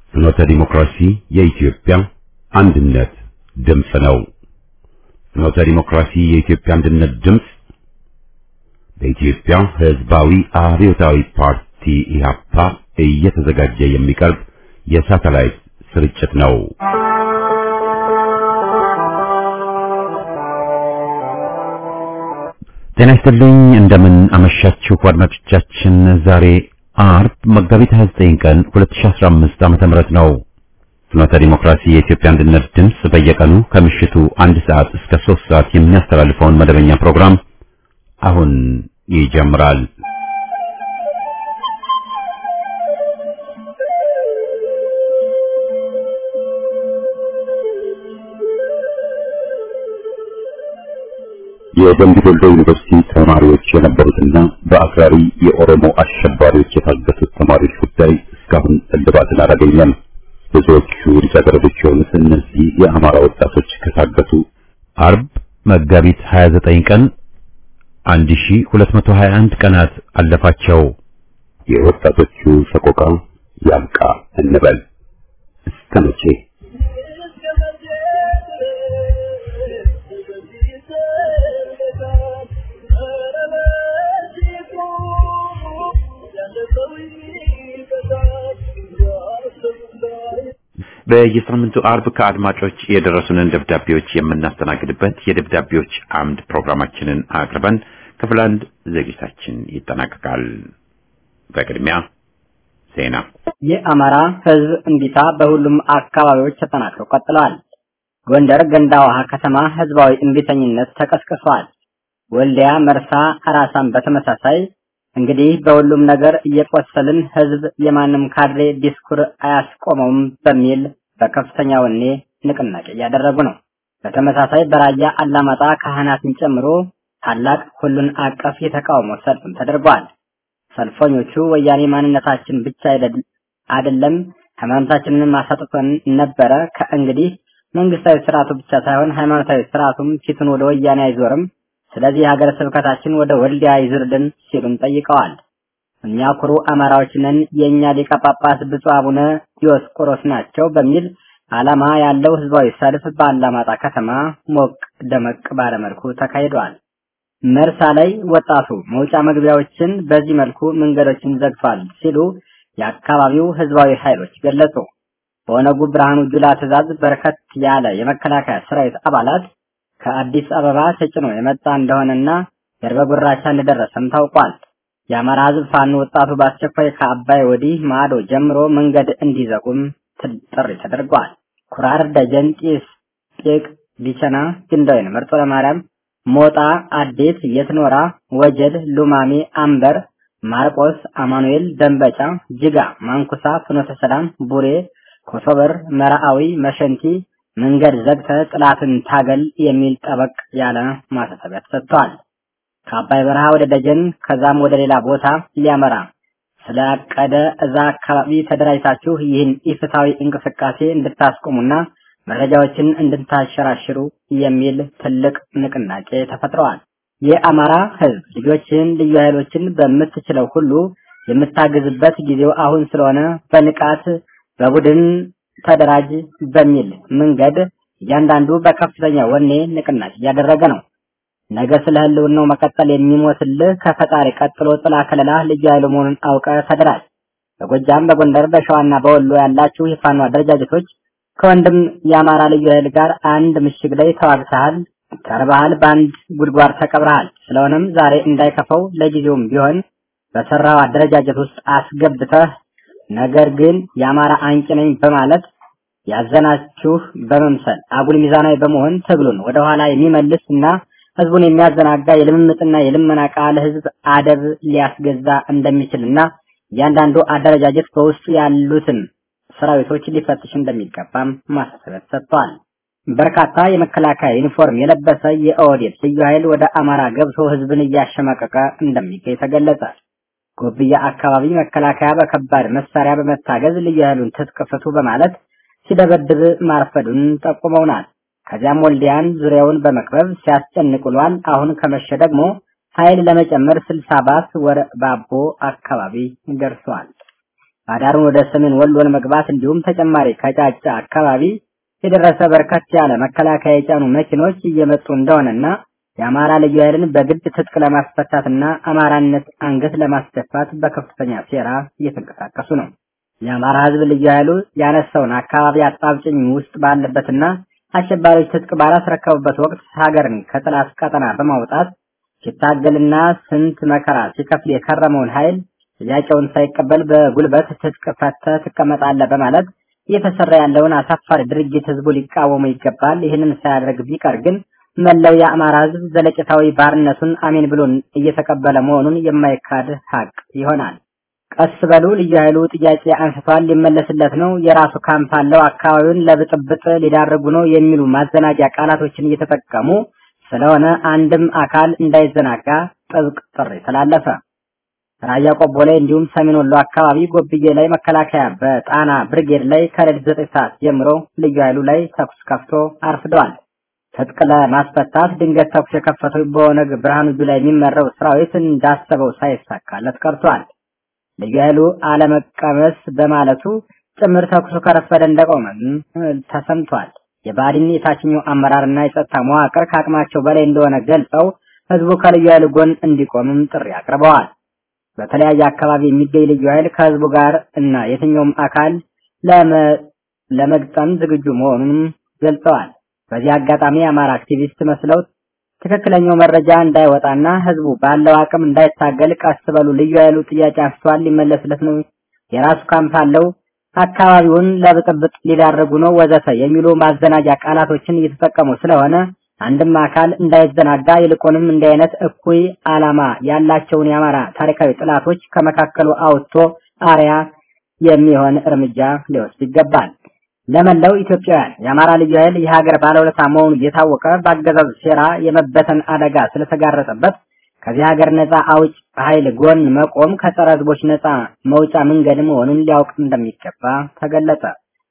ፍኖተ ዲሞክራሲ የኢትዮጵያ አንድነት ድምፅ ነው። ፍኖተ ዲሞክራሲ የኢትዮጵያ አንድነት ድምፅ በኢትዮጵያ ሕዝባዊ አብዮታዊ ፓርቲ ኢህአፓ እየተዘጋጀ የሚቀርብ የሳተላይት ስርጭት ነው። ጤና ይስጥልኝ። እንደምን አመሻችሁ አድማጮቻችን። ዛሬ አርብ መጋቢት 29 ቀን 2015 ዓመተ ምህረት ነው። ፍኖተ ዲሞክራሲ የኢትዮጵያ አንድነት ድምፅ በየቀኑ ከምሽቱ አንድ ሰዓት እስከ 3 ሰዓት የሚያስተላልፈውን መደበኛ ፕሮግራም አሁን ይጀምራል። የደምቢ ዶሎ ዩኒቨርሲቲ ተማሪዎች የነበሩትና በአክራሪ የኦሮሞ አሸባሪዎች የታገቱት ተማሪዎች ጉዳይ እስካሁን እልባትን አላገኘም። ብዙዎቹ ልጃገረዶች የሆኑት እነዚህ የአማራ ወጣቶች ከታገቱ አርብ መጋቢት 29 ቀን 1221 ቀናት አለፋቸው። የወጣቶቹ ሰቆቃ ያብቃ እንበል እስከ መቼ? በየሳምንቱ አርብ ከአድማጮች የደረሱንን ደብዳቤዎች የምናስተናግድበት የደብዳቤዎች አምድ ፕሮግራማችንን አቅርበን ክፍል አንድ ዝግጅታችን ይጠናቀቃል። በቅድሚያ ዜና። የአማራ ሕዝብ እምቢታ በሁሉም አካባቢዎች ተጠናክሮ ቀጥለዋል። ጎንደር ገንዳ ውሃ ከተማ ህዝባዊ እምቢተኝነት ተቀስቅሷል። ወልዲያ፣ መርሳ፣ አራሳም በተመሳሳይ እንግዲህ በሁሉም ነገር እየቆሰልን ህዝብ የማንም ካድሬ ዲስኩር አያስቆመውም በሚል በከፍተኛ ወኔ ንቅናቄ እያደረጉ ነው። በተመሳሳይ በራያ አላማጣ ካህናትን ጨምሮ ታላቅ ሁሉን አቀፍ የተቃውሞ ሰልፍም ተደርጓል። ሰልፈኞቹ ወያኔ ማንነታችን ብቻ አይደለም ሃይማኖታችንን ማሳጥቶን ነበረ። ከእንግዲህ መንግስታዊ ስርዓቱ ብቻ ሳይሆን ሃይማኖታዊ ስርዓቱም ፊቱን ወደ ወያኔ አይዞርም። ስለዚህ ሀገረ ስብከታችን ወደ ወልዲያ ይዝርልን ሲሉም ጠይቀዋል። እኛ ኩሩ አማራዎች ነን፣ የእኛ ሊቀ ጳጳስ ብፁዕ አቡነ ዲዮስቆሮስ ናቸው በሚል ዓላማ ያለው ህዝባዊ ሰልፍ በአላማጣ ከተማ ሞቅ ደመቅ ባለመልኩ ተካሂዷል። መርሳ ላይ ወጣቱ መውጫ መግቢያዎችን በዚህ መልኩ መንገዶችን ዘግቷል ሲሉ የአካባቢው ህዝባዊ ኃይሎች ገለጹ። በኦነጉ ብርሃኑ ጁላ ትዕዛዝ በርከት ያለ የመከላከያ ሰራዊት አባላት ከአዲስ አበባ ተጭኖ የመጣ እንደሆነና የርበ ጉራቻ እንደደረሰም ታውቋል። የአማራ ህዝብ ፋኖ ወጣቱ በአስቸኳይ ከአባይ ወዲህ ማዶ ጀምሮ መንገድ እንዲዘጉም ጥሪ ተደርጓል። ኩራር፣ ደጀን፣ ጢስ፣ ጤቅ፣ ቢቸና፣ ግንዳወይን፣ መርጦ ለማርያም፣ ሞጣ፣ አዴት፣ የትኖራ፣ ወጀል፣ ሉማሜ፣ አምበር፣ ማርቆስ፣ አማኑኤል፣ ደንበጫ፣ ጅጋ፣ ማንኩሳ፣ ፍኖተ ሰላም፣ ቡሬ፣ ኮሶበር፣ መራአዊ፣ መሸንቲ መንገድ ዘግተ ጥላትን ታገል የሚል ጠበቅ ያለ ማሳሰቢያ ተሰጥቷል። ከአባይ በረሃ ወደ ደጀን ከዛም ወደ ሌላ ቦታ ሊያመራ ስላቀደ እዛ አካባቢ ተደራጅታችሁ ይህን ኢፍትሐዊ እንቅስቃሴ እንድታስቆሙና መረጃዎችን እንድታሸራሽሩ የሚል ትልቅ ንቅናቄ ተፈጥረዋል። የአማራ ህዝብ ልጆችን፣ ልዩ ኃይሎችን በምትችለው ሁሉ የምታግዝበት ጊዜው አሁን ስለሆነ በንቃት በቡድን ተደራጅ በሚል መንገድ እያንዳንዱ በከፍተኛ ወኔ ንቅናቄ እያደረገ ነው። ነገ ስለ ህልውናው መቀጠል የሚሞትልህ ከፈጣሪ ቀጥሎ ጥላ ከለላ ልዩ ኃይሉ መሆኑን አውቀ ተደራጅ። በጎጃም፣ በጎንደር፣ በሸዋና በወሎ ያላችሁ የፋኖ አደረጃጀቶች ከወንድም የአማራ ልዩ ኃይል ጋር አንድ ምሽግ ላይ ተዋግተሃል፣ ተርበሃል፣ በአንድ ጉድጓድ ተቀብረሃል። ስለሆነም ዛሬ እንዳይከፈው ለጊዜውም ቢሆን በሰራው አደረጃጀት ውስጥ አስገብተህ ነገር ግን የአማራ አንቂ ነኝ በማለት ያዘናችሁ በመምሰል አጉል ሚዛናዊ በመሆን ትግሉን ወደኋላ የሚመልስ እና ህዝቡን የሚያዘናጋ የልምምጥና የልመና ቃል ህዝብ አደብ ሊያስገዛ እንደሚችልና እያንዳንዱ አደረጃጀት በውስጡ ያሉትን ሰራዊቶች ሊፈትሽ እንደሚገባም ማሳሰቢያ ተሰጥቷል። በርካታ የመከላከያ ዩኒፎርም የለበሰ የኦህዴድ ልዩ ኃይል ወደ አማራ ገብቶ ህዝብን እያሸማቀቀ እንደሚገኝ ተገለጸ። ጎብያ አካባቢ መከላከያ በከባድ መሳሪያ በመታገዝ ልዩ ኃይሉን ትጥቅ ፍቱ በማለት ሲደበድብ ማርፈዱን ጠቁመውናል። ከዚያም ወልዲያን ዙሪያውን በመክበብ ሲያስጨንቅ ውሏል። አሁን ከመሸ ደግሞ ኃይል ለመጨመር ስልሳ ባስ ወረ ባቦ አካባቢ ደርሷል። አዳሩን ወደ ሰሜን ወሎ ለመግባት እንዲሁም ተጨማሪ ከጫጫ አካባቢ የደረሰ በርከት ያለ መከላከያ የጫኑ መኪኖች እየመጡ እንደሆነና የአማራ ልዩ ኃይልን በግድ ትጥቅ ለማስፈታትና አማራነት አንገት ለማስደፋት በከፍተኛ ሴራ እየተንቀሳቀሱ ነው። የአማራ ህዝብ ልዩ ኃይሉ ያነሳውን አካባቢ አጣብጭኝ ውስጥ ባለበትና አሸባሪዎች ትጥቅ ባላስረከቡበት ወቅት ሀገርን ከጠላት ቀጠና በማውጣት ሲታገልና ስንት መከራ ሲከፍል የከረመውን ኃይል ጥያቄውን ሳይቀበል በጉልበት ትጥቅ ፈተህ ትቀመጣለህ በማለት እየተሰራ ያለውን አሳፋሪ ድርጊት ህዝቡ ሊቃወሙ ይገባል። ይህንን ሳያደርግ ቢቀር ግን መላው የአማራ ህዝብ ዘለቄታዊ ባርነቱን አሜን ብሎ እየተቀበለ መሆኑን የማይካድ ሀቅ ይሆናል። ቀስ በሉ ልዩ ኃይሉ ጥያቄ አንስቷል፣ ሊመለስለት ነው፣ የራሱ ካምፕ አለው፣ አካባቢውን ለብጥብጥ ሊዳርጉ ነው የሚሉ ማዘናጊያ ቃላቶችን እየተጠቀሙ ስለሆነ አንድም አካል እንዳይዘናጋ ጥብቅ ጥሪ ተላለፈ። ራያ ቆቦ ላይ እንዲሁም ሰሜን ወሎ አካባቢ ጎብዬ ላይ መከላከያ በጣና ብርጌድ ላይ ከሌሊት ዘጠኝ ሰዓት ጀምሮ ልዩ ኃይሉ ላይ ተኩስ ከፍቶ አርፍደዋል። ትጥቅ ለማስፈታት ድንገት ተኩስ የከፈተው በኦነግ ብርሃኑ ጁላ የሚመራው ሰራዊት እንዳሰበው ሳይሳካለት ቀርቷል። ልዩ ኃይሉ አለመቀመስ በማለቱ ጭምር ተኩሱ ከረፈደ እንደቆመም ተሰምቷል። የባዲን የታችኛው አመራርና የጸጥታ መዋቅር ከአቅማቸው በላይ እንደሆነ ገልጸው ህዝቡ ከልዩ ኃይሉ ጎን እንዲቆምም ጥሪ አቅርበዋል። በተለያየ አካባቢ የሚገኝ ልዩ ኃይል ከህዝቡ ጋር እና የትኛውም አካል ለመግጠም ዝግጁ መሆኑንም ገልጸዋል። በዚህ አጋጣሚ የአማራ አክቲቪስት መስለው ትክክለኛው መረጃ እንዳይወጣና ህዝቡ ባለው አቅም እንዳይታገል ቀስ በሉ፣ ልዩ ኃይሉ ጥያቄ አንስቷል፣ ሊመለስለት ነው፣ የራሱ ካምፕ አለው፣ አካባቢውን ለብጥብጥ ሊዳረጉ ነው ወዘተ የሚሉ ማዘናጃ ቃላቶችን እየተጠቀሙ ስለሆነ አንድም አካል እንዳይዘናጋ ይልቁንም እንዲህ አይነት እኩይ ዓላማ ያላቸውን የአማራ ታሪካዊ ጥላቶች ከመካከሉ አውጥቶ አርያ የሚሆን እርምጃ ሊወስድ ይገባል። ለመላው ኢትዮጵያውያን የአማራ ልዩ ኃይል የሀገር ባለውለታ መሆኑ እየታወቀ በአገዛዙ ሴራ የመበተን አደጋ ስለተጋረጠበት ከዚህ ሀገር ነፃ አውጭ ኃይል ጎን መቆም ከጸረ ህዝቦች ነፃ መውጫ መንገድ መሆኑን ሊያውቅ እንደሚገባ ተገለጸ።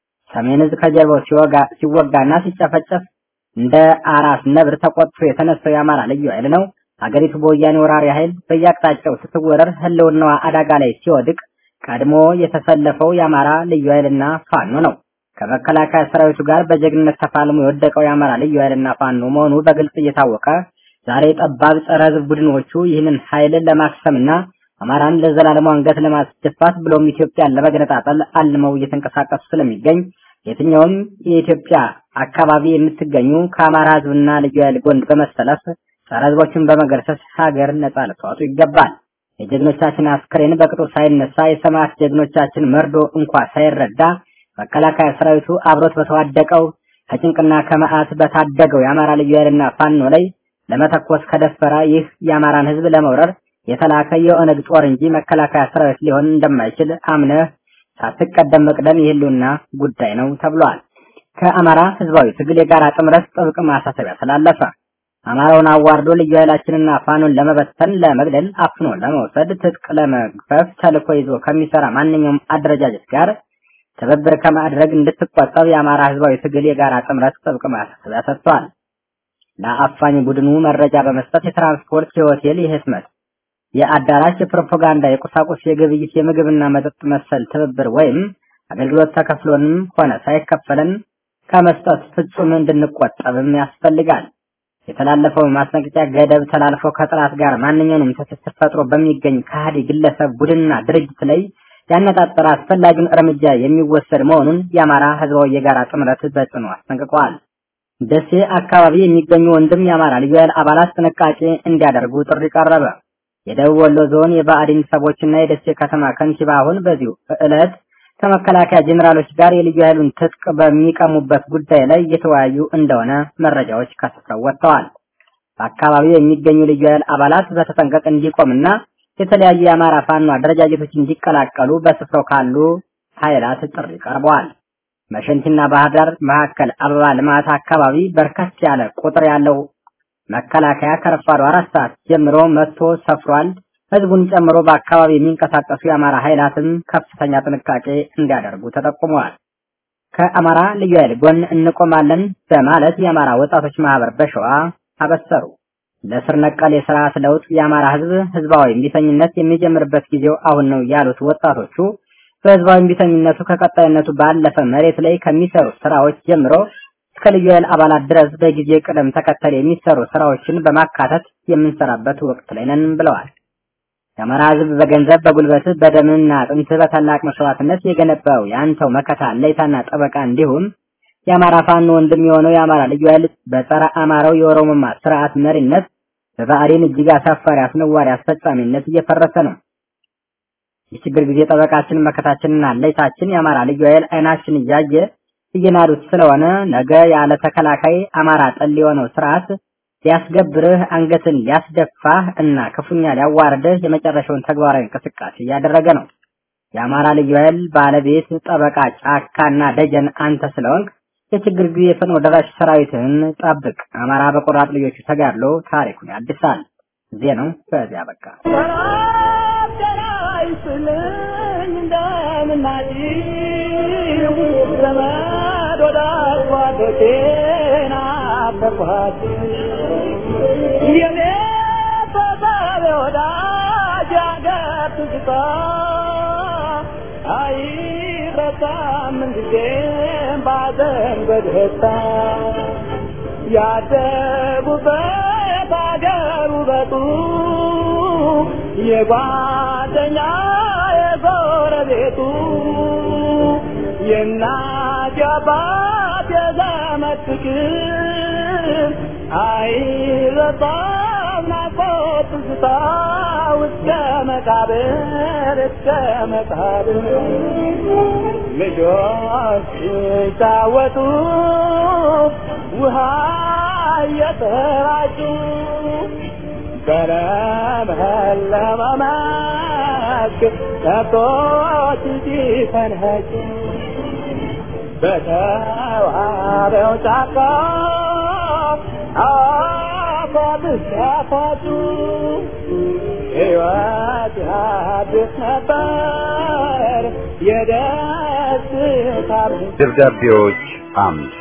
ሰሜን ዕዝ ከጀርባው ሲወጋ ሲወጋና ሲጨፈጨፍ እንደ አራስ ነብር ተቆጥቶ የተነሳው የአማራ ልዩ ኃይል ነው። ሀገሪቱ በወያኔ ወራሪ ኃይል በየአቅጣጫው ስትወረር ህልውናዋ አደጋ ላይ ሲወድቅ ቀድሞ የተሰለፈው የአማራ ልዩ ኃይልና ፋኖ ነው። ከመከላከያ ሰራዊቱ ጋር በጀግንነት ተፋልሞ የወደቀው የአማራ ልዩ ኃይልና ፋኖ መሆኑ በግልጽ እየታወቀ ዛሬ ጠባብ ጸረ ህዝብ ቡድኖቹ ይህንን ኃይል ለማክሰምና አማራን ለዘላለሙ አንገት ለማስደፋት ብሎም ኢትዮጵያን ለመገነጣጠል አልመው እየተንቀሳቀሱ ስለሚገኝ የትኛውም የኢትዮጵያ አካባቢ የምትገኙ ከአማራ ህዝብና ልዩ ኃይል ጎን በመሰለፍ ጸረ ህዝቦችን በመገርሰስ ሀገር ነጻ ልትወጡ ይገባል። የጀግኖቻችን አስክሬን በቅጡ ሳይነሳ የሰማዕት ጀግኖቻችን መርዶ እንኳ ሳይረዳ መከላከያ ሰራዊቱ አብሮት በተዋደቀው ከጭንቅና ከመዓት በታደገው የአማራ ልዩ ኃይልና ፋኖ ላይ ለመተኮስ ከደፈረ ይህ የአማራን ህዝብ ለመውረር የተላከ የኦነግ ጦር እንጂ መከላከያ ሰራዊት ሊሆን እንደማይችል አምነህ ሳትቀደም መቅደም የህልውና ጉዳይ ነው ተብሏል። ከአማራ ህዝባዊ ትግል የጋራ ጥምረት ጥብቅ ማሳሰቢያ ተላለፈ። አማራውን አዋርዶ ልዩ ኃይላችንና ፋኖን ለመበተን፣ ለመግደል፣ አፍኖ ለመውሰድ፣ ትጥቅ ለመግፈፍ ተልዕኮ ይዞ ከሚሰራ ማንኛውም አደረጃጀት ጋር ትብብር ከማድረግ እንድትቆጠብ የአማራ ህዝባዊ ትግል የጋራ ጥምረት ጥብቅ ማሳሰቢያ ሰጥቷል። ለአፋኝ ቡድኑ መረጃ በመስጠት የትራንስፖርት፣ የሆቴል፣ የህትመት፣ የአዳራሽ፣ የፕሮፓጋንዳ፣ የቁሳቁስ፣ የግብይት፣ የምግብና መጠጥ መሰል ትብብር ወይም አገልግሎት ተከፍሎንም ሆነ ሳይከፈለን ከመስጠት ፍጹም እንድንቆጠብም ያስፈልጋል። የተላለፈው ማስጠንቀቂያ ገደብ ተላልፎ ከጥላት ጋር ማንኛውንም ትስስር ፈጥሮ በሚገኝ ከሃዲ ግለሰብ ቡድንና ድርጅት ላይ ያነጣጠረ አስፈላጊውን እርምጃ የሚወሰድ መሆኑን የአማራ ህዝባዊ የጋራ ጥምረት በጽኑ አስጠንቅቀዋል። ደሴ አካባቢ የሚገኙ ወንድም የአማራ ልዩ ኃይል አባላት ጥንቃቄ እንዲያደርጉ ጥሪ ቀረበ። የደቡብ ወሎ ዞን የባዕዲን ሰቦችና የደሴ ከተማ ከንቲባ አሁን በዚሁ ዕለት ከመከላከያ ጄኔራሎች ጋር የልዩ ኃይሉን ትጥቅ በሚቀሙበት ጉዳይ ላይ እየተወያዩ እንደሆነ መረጃዎች ከስፍራው ወጥተዋል። በአካባቢው የሚገኙ ልዩ ኃይል አባላት በተጠንቀቅ እንዲቆምና የተለያዩ የአማራ ፋኖ አደረጃጀቶች እንዲቀላቀሉ በስፍራው ካሉ ኃይላት ጥሪ ቀርበዋል። መሸንቲና ባህር ዳር መካከል አበባ ልማት አካባቢ በርከት ያለ ቁጥር ያለው መከላከያ ከረፋዱ አራት ሰዓት ጀምሮ መጥቶ ሰፍሯል። ህዝቡን ጨምሮ በአካባቢ የሚንቀሳቀሱ የአማራ ኃይላትም ከፍተኛ ጥንቃቄ እንዲያደርጉ ተጠቁመዋል። ከአማራ ልዩ ኃይል ጎን እንቆማለን በማለት የአማራ ወጣቶች ማህበር በሸዋ አበሰሩ። ለስር ነቀል የስርዓት ለውጥ የአማራ ህዝብ ህዝባዊ እምቢተኝነት የሚጀምርበት ጊዜው አሁን ነው ያሉት ወጣቶቹ በህዝባዊ እምቢተኝነቱ ከቀጣይነቱ ባለፈ መሬት ላይ ከሚሰሩ ስራዎች ጀምሮ እስከ ልዩ ኃይል አባላት ድረስ በጊዜ ቅደም ተከተል የሚሰሩ ስራዎችን በማካተት የምንሰራበት ወቅት ላይ ነን ብለዋል። የአማራ ህዝብ በገንዘብ በጉልበት በደምና አጥንት በታላቅ መስዋዕትነት የገነባው የአንተው መከታ ለይታና ጠበቃ እንዲሁም የአማራ ፋኖ ወንድም የሆነው የአማራ ልዩ ኃይል በጸረ አማራው የኦሮሞማ ስርዓት መሪነት በባዕዴን እጅግ አሳፋሪ አስነዋሪ አስፈጻሚነት እየፈረሰ ነው። የችግር ጊዜ ጠበቃችን መከታችንና ለይታችን የአማራ ልዩ ኃይል አይናችን እያየ እየናዱት ስለሆነ ነገ ያለ ተከላካይ አማራ ጠል የሆነው ስርዓት ሊያስገብርህ አንገትን ሊያስደፋህ እና ክፉኛ ሊያዋርድህ የመጨረሻውን ተግባራዊ እንቅስቃሴ እያደረገ ነው። የአማራ ልዩ ኃይል ባለቤት ጠበቃ ጫካና ደጀን አንተ ስለሆንክ የችግር ጊዜ ፈጥኖ ደራሽ ሰራዊትህን ጠብቅ። አማራ በቆራጥ ልጆቹ ተጋድሎ ታሪኩን ያድሳል። ዜናው በዚያ በቃ። በደስታ ያደጉበት አገር ውበቱ የጓደኛ የጎረቤቱ የእናት የአባት የዘመድ ፍቅር አይረሳም ናፍቆት ትዝታ እስከ መቃብር እስከ መቃብር ልጆች ሲጫወቱ ውሃ እየተራጩ በለመለመ መስክ ከብቶች ሲፈንኸጩ በተዋበው ጫካ አፏት ሲያፏጩ ሕይወት ያድስ ነበር የደስታ ደብዳቤዎች አምድ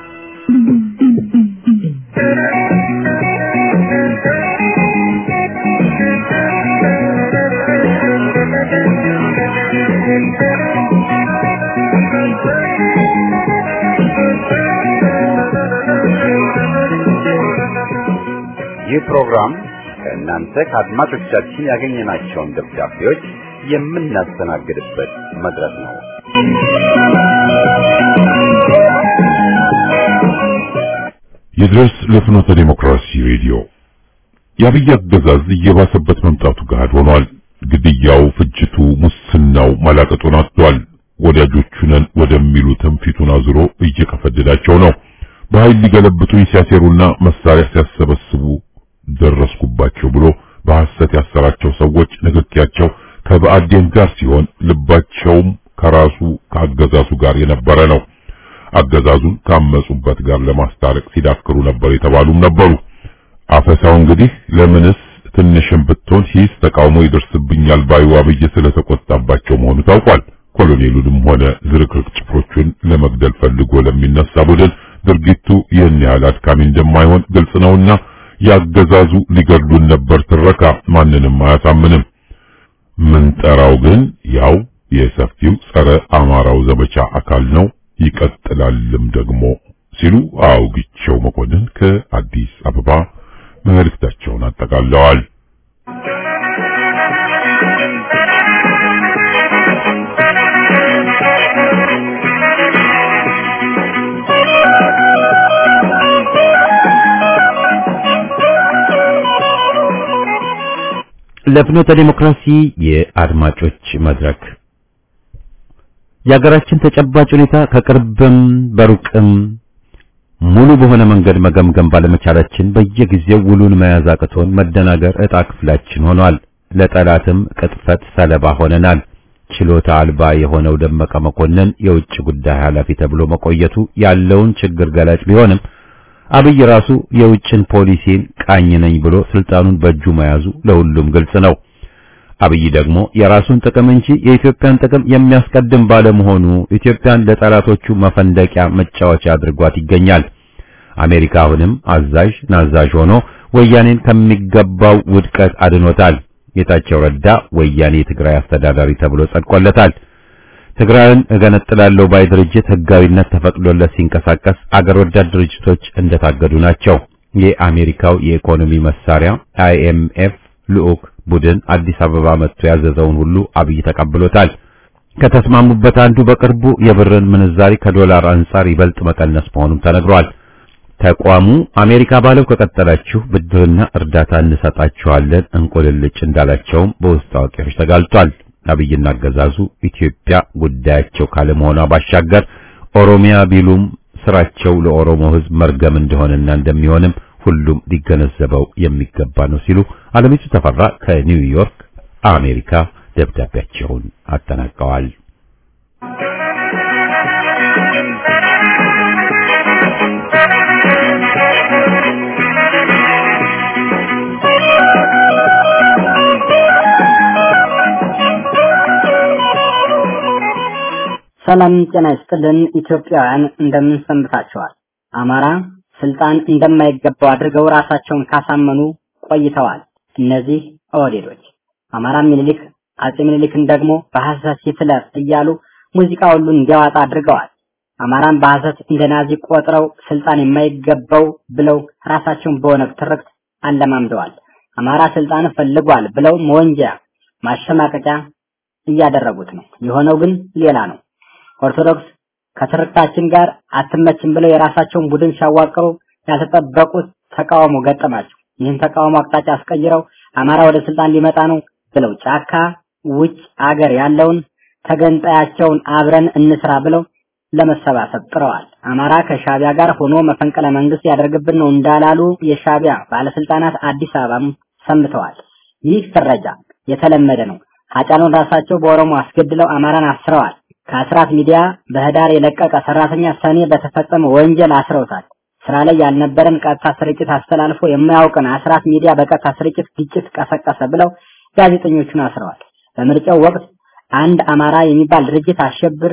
ይህ ፕሮግራም ከእናንተ ከአድማጮቻችን ያገኘናቸውን ደብዳቤዎች የምናስተናግድበት መድረክ ነው። ይድረስ ለፍኖተ ዲሞክራሲ ሬዲዮ የአብይ አገዛዝ እየባሰበት መምጣቱ ገሃድ ሆኗል። ግድያው፣ ፍጅቱ፣ ሙስናው መላቀጡን አጥቷል። ወዳጆቹ ነን ወደሚሉትም ፊቱን አዙሮ እየቀፈደዳቸው ነው። በኃይል ሊገለብጡኝ ሲያሴሩና መሳሪያ ሲያሰበስቡ ደረስኩባቸው ብሎ በሐሰት ያሰራቸው ሰዎች ንግግያቸው ከብአዴን ጋር ሲሆን ልባቸውም ከራሱ ከአገዛዙ ጋር የነበረ ነው። አገዛዙን ካመጹበት ጋር ለማስታረቅ ሲዳክሩ ነበር የተባሉም ነበሩ። አፈሳው እንግዲህ ለምንስ ትንሽም ብትሆን ሂስ ተቃውሞ ይደርስብኛል ባዩ አብይ ስለተቆጣባቸው መሆኑ ታውቋል። ኮሎኔሉንም ሆነ ዝርክርክ ጭፍሮቹን ለመግደል ፈልጎ ለሚነሳ ቡድን ድርጊቱ ይህን ያህል አድካሚ እንደማይሆን ግልጽ ነውና ያገዛዙ ሊገድሉን ነበር ትረካ ማንንም አያሳምንም። ምንጠራው ግን ያው የሰፊው ጸረ አማራው ዘመቻ አካል ነው ይቀጥላልም ደግሞ ሲሉ አውግቸው መኮንን ከአዲስ አበባ መልእክታቸውን አጠቃለዋል። ለፍኖተ ዲሞክራሲ የአድማጮች መድረክ የሀገራችን ተጨባጭ ሁኔታ ከቅርብም በሩቅም ሙሉ በሆነ መንገድ መገምገም ባለመቻላችን በየጊዜው ውሉን መያዝ አቅቶን መደናገር ዕጣ ክፍላችን ሆኗል። ለጠላትም ቅጥፈት ሰለባ ሆነናል። ችሎታ አልባ የሆነው ደመቀ መኮንን የውጭ ጉዳይ ኃላፊ ተብሎ መቆየቱ ያለውን ችግር ገላጭ ቢሆንም አብይ ራሱ የውጭን ፖሊሲን ቃኝ ነኝ ብሎ ስልጣኑን በእጁ መያዙ ለሁሉም ግልጽ ነው። አብይ ደግሞ የራሱን ጥቅም እንጂ የኢትዮጵያን ጥቅም የሚያስቀድም ባለመሆኑ ኢትዮጵያን ለጠላቶቹ መፈንደቂያ መጫወቻ አድርጓት ይገኛል። አሜሪካ አሁንም አዛዥ ናዛዥ ሆኖ ወያኔን ከሚገባው ውድቀት አድኖታል። ጌታቸው ረዳ ወያኔ የትግራይ አስተዳዳሪ ተብሎ ጸድቆለታል። ትግራይን እገነጥላለሁ ባይ ድርጅት ህጋዊነት ተፈቅዶለት ሲንቀሳቀስ አገር ወዳድ ድርጅቶች እንደታገዱ ናቸው። የአሜሪካው የኢኮኖሚ መሳሪያ አይኤምኤፍ ልዑክ ቡድን አዲስ አበባ መጥቶ ያዘዘውን ሁሉ አብይ ተቀብሎታል። ከተስማሙበት አንዱ በቅርቡ የብርን ምንዛሪ ከዶላር አንጻር ይበልጥ መቀነስ መሆኑም ተነግሯል። ተቋሙ አሜሪካ ባለው ከቀጠላችሁ ብድርና እርዳታ እንሰጣችኋለን እንቆልልጭ እንዳላቸውም በውስጥ አዋቂዎች ተጋልጧል። አብይና አገዛዙ ኢትዮጵያ ጉዳያቸው ካለመሆኗ ባሻገር ኦሮሚያ ቢሉም ስራቸው ለኦሮሞ ህዝብ መርገም እንደሆነና እንደሚሆንም ሁሉም ሊገነዘበው የሚገባ ነው ሲሉ አለሚቱ ተፈራ ከኒውዮርክ አሜሪካ ደብዳቤያቸውን አጠናቀዋል። ሰላም ጤና ይስጥልን ኢትዮጵያውያን እንደምን ሰንብታችኋል? አማራ ስልጣን እንደማይገባው አድርገው ራሳቸውን ካሳመኑ ቆይተዋል። እነዚህ ኦህዴዶች አማራ ምኒልክ አጼ ምኒልክን ደግሞ በሐሰት ሂትለር እያሉ ሙዚቃ ሁሉ እንዲያዋጣ አድርገዋል። አማራን በሐሰት እንደ ናዚ ቆጥረው ስልጣን የማይገባው ብለው ራሳቸውን በኦነግ ትርክት አለማምደዋል። አማራ ስልጣን ፈልጓል ብለው መወንጀያ ማሸማቀቂያ እያደረጉት ነው። የሆነው ግን ሌላ ነው። ኦርቶዶክስ ከትርክታችን ጋር አትመችም ብለው የራሳቸውን ቡድን ሲያዋቅሩ ያልተጠበቁት ተቃውሞ ገጠማቸው። ይህን ተቃውሞ አቅጣጫ አስቀይረው አማራ ወደ ስልጣን ሊመጣ ነው ብለው ጫካ ውጭ አገር ያለውን ተገንጣያቸውን አብረን እንስራ ብለው ለመሰባሰብ ጥረዋል። አማራ ከሻቢያ ጋር ሆኖ መፈንቅለ መንግስት ያደርግብን ነው እንዳላሉ የሻቢያ ባለስልጣናት አዲስ አበባም ሰምተዋል። ይህ ፍረጃ የተለመደ ነው። ሀጫሉን ራሳቸው በኦሮሞ አስገድለው አማራን አስረዋል። ከአስራት ሚዲያ በህዳር የለቀቀ ሰራተኛ ሰኔ በተፈጸመ ወንጀል አስረውታል። ስራ ላይ ያልነበረን ቀጥታ ስርጭት አስተላልፎ የማያውቅን አስራት ሚዲያ በቀጥታ ስርጭት ግጭት ቀሰቀሰ ብለው ጋዜጠኞቹን አስረዋል። በምርጫው ወቅት አንድ አማራ የሚባል ድርጅት አሸብር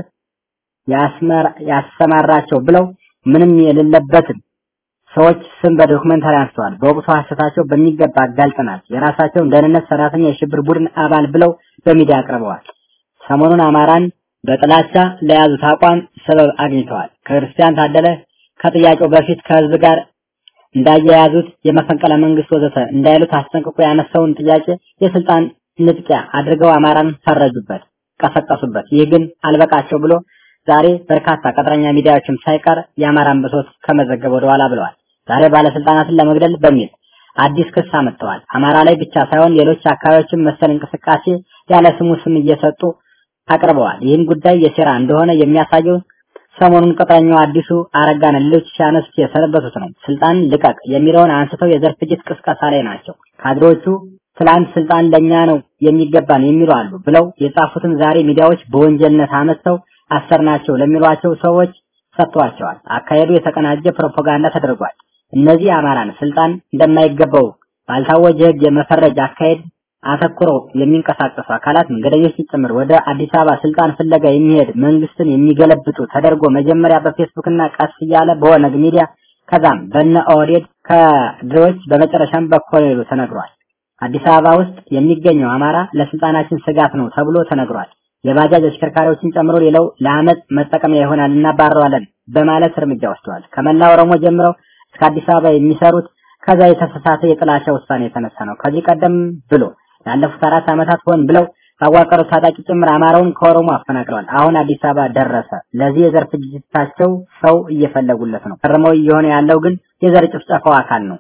ያሰማራቸው ብለው ምንም የሌለበትን ሰዎች ስም በዶክመንታሪ አንስተዋል። በወቅቱ ሐሰታቸው በሚገባ አጋልጠናል። የራሳቸውን ደህንነት ሰራተኛ የሽብር ቡድን አባል ብለው በሚዲያ አቅርበዋል። ሰሞኑን አማራን በጥላቻ ለያዙት አቋም ሰበብ አግኝተዋል። ክርስቲያን ታደለ ከጥያቄው በፊት ከህዝብ ጋር እንዳያያዙት የመፈንቅለ መንግስት ወዘተ እንዳይሉት አስጠንቅቆ ያነሳውን ጥያቄ የስልጣን ንጥቂያ አድርገው አማራን ፈረጁበት፣ ቀሰቀሱበት። ይህ ግን አልበቃቸው ብሎ ዛሬ በርካታ ቀጥረኛ ሚዲያዎችም ሳይቀር የአማራን ብሶት ከመዘገብ ወደ ኋላ ብለዋል። ዛሬ ባለስልጣናትን ለመግደል በሚል አዲስ ክስ አመጥተዋል። አማራ ላይ ብቻ ሳይሆን ሌሎች አካባቢዎችም መሰል እንቅስቃሴ ያለ ስሙ ስም እየሰጡ አቅርበዋል። ይህም ጉዳይ የሴራ እንደሆነ የሚያሳየው ሰሞኑን ቅጥረኛው አዲሱ አረጋን ሌሎች ሲያነሱት የሰነበቱት ነው። ስልጣን ልቀቅ የሚለውን አንስተው የዘር ፍጅት ቅስቀሳ ላይ ናቸው። ካድሬዎቹ ትላንት ስልጣን ለኛ ነው የሚገባን የሚሉ አሉ ብለው የጻፉትን ዛሬ ሚዲያዎች በወንጀልነት አመጥተው አሰርናቸው ለሚሏቸው ሰዎች ሰጥቷቸዋል። አካሄዱ የተቀናጀ ፕሮፓጋንዳ ተደርጓል። እነዚህ አማራን ስልጣን እንደማይገባው ባልታወጀ ሕግ የመፈረጅ አካሄድ አተኩረው የሚንቀሳቀሱ አካላት መንገደኞች ጭምር ወደ አዲስ አበባ ስልጣን ፍለጋ የሚሄድ መንግስትን የሚገለብጡ ተደርጎ መጀመሪያ በፌስቡክ እና ቀስ እያለ በኦነግ ሚዲያ ከዛም በነ ኦህዴድ ከድሮች በመጨረሻም በኮሎኔሉ ተነግሯል። አዲስ አበባ ውስጥ የሚገኘው አማራ ለስልጣናችን ስጋት ነው ተብሎ ተነግሯል። የባጃጅ አሽከርካሪዎችን ጨምሮ ሌላው ለአመፅ መጠቀሚያ ይሆናል እናባረዋለን በማለት እርምጃ ወስደዋል። ከመላ ኦሮሞ ጀምረው እስከ አዲስ አበባ የሚሰሩት ከዛ የተሳሳተ የጥላቻ ውሳኔ የተነሳ ነው። ከዚህ ቀደም ብሎ ላለፉት አራት ዓመታት ሆን ብለው ባዋቀሩት ታጣቂ ጭምር አማራውን ከኦሮሞ አፈናቅለዋል። አሁን አዲስ አበባ ደረሰ። ለዚህ የዘር ፍጅታቸው ሰው እየፈለጉለት ነው። ቀርመው እየሆነ ያለው ግን የዘር ጭፍጨፋው አካል ነው።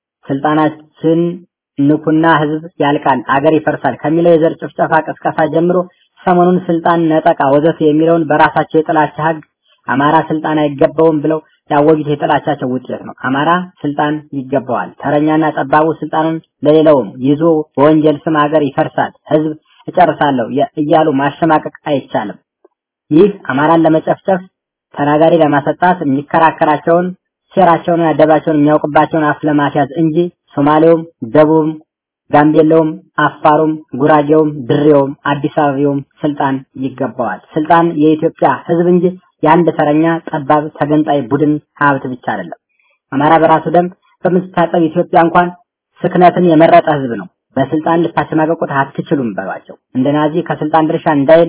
ስልጣናችን ንኩና ህዝብ ያልቃል፣ አገር ይፈርሳል ከሚለው የዘር ጭፍጨፋ ቅስቀሳ ጀምሮ ሰሞኑን ስልጣን ነጠቃ ወዘተ የሚለውን በራሳቸው የጥላቻ ህግ አማራ ስልጣን አይገባውም ብለው ያወጁት የጥላቻቸው ውጤት ነው። አማራ ስልጣን ይገባዋል፣ ተረኛና ጠባቡ ስልጣኑን ለሌላውም ይዞ በወንጀል ስም ሀገር ይፈርሳል፣ ህዝብ እጨርሳለሁ እያሉ ማሸማቀቅ አይቻልም። ይህ አማራን ለመጨፍጨፍ ተናጋሪ ለማሰጣት የሚከራከራቸውን ሴራቸውንና ደባቸውን የሚያውቅባቸውን አፍ ለማስያዝ እንጂ ሶማሌውም፣ ደቡብም፣ ጋምቤላውም፣ አፋሩም፣ ጉራጌውም፣ ድሬውም፣ አዲስ አበባውም ስልጣን ይገባዋል። ስልጣን የኢትዮጵያ ህዝብ እንጂ የአንድ ተረኛ ጠባብ ተገንጣይ ቡድን ሀብት ብቻ አይደለም። አማራ በራሱ ደም በምትታጠብ ኢትዮጵያ እንኳን ስክነትን የመረጠ ህዝብ ነው። በስልጣን ልታሸማቀቁት አትችሉም በሏቸው። እንደ ናዚ ከስልጣን ድርሻ እንዳይል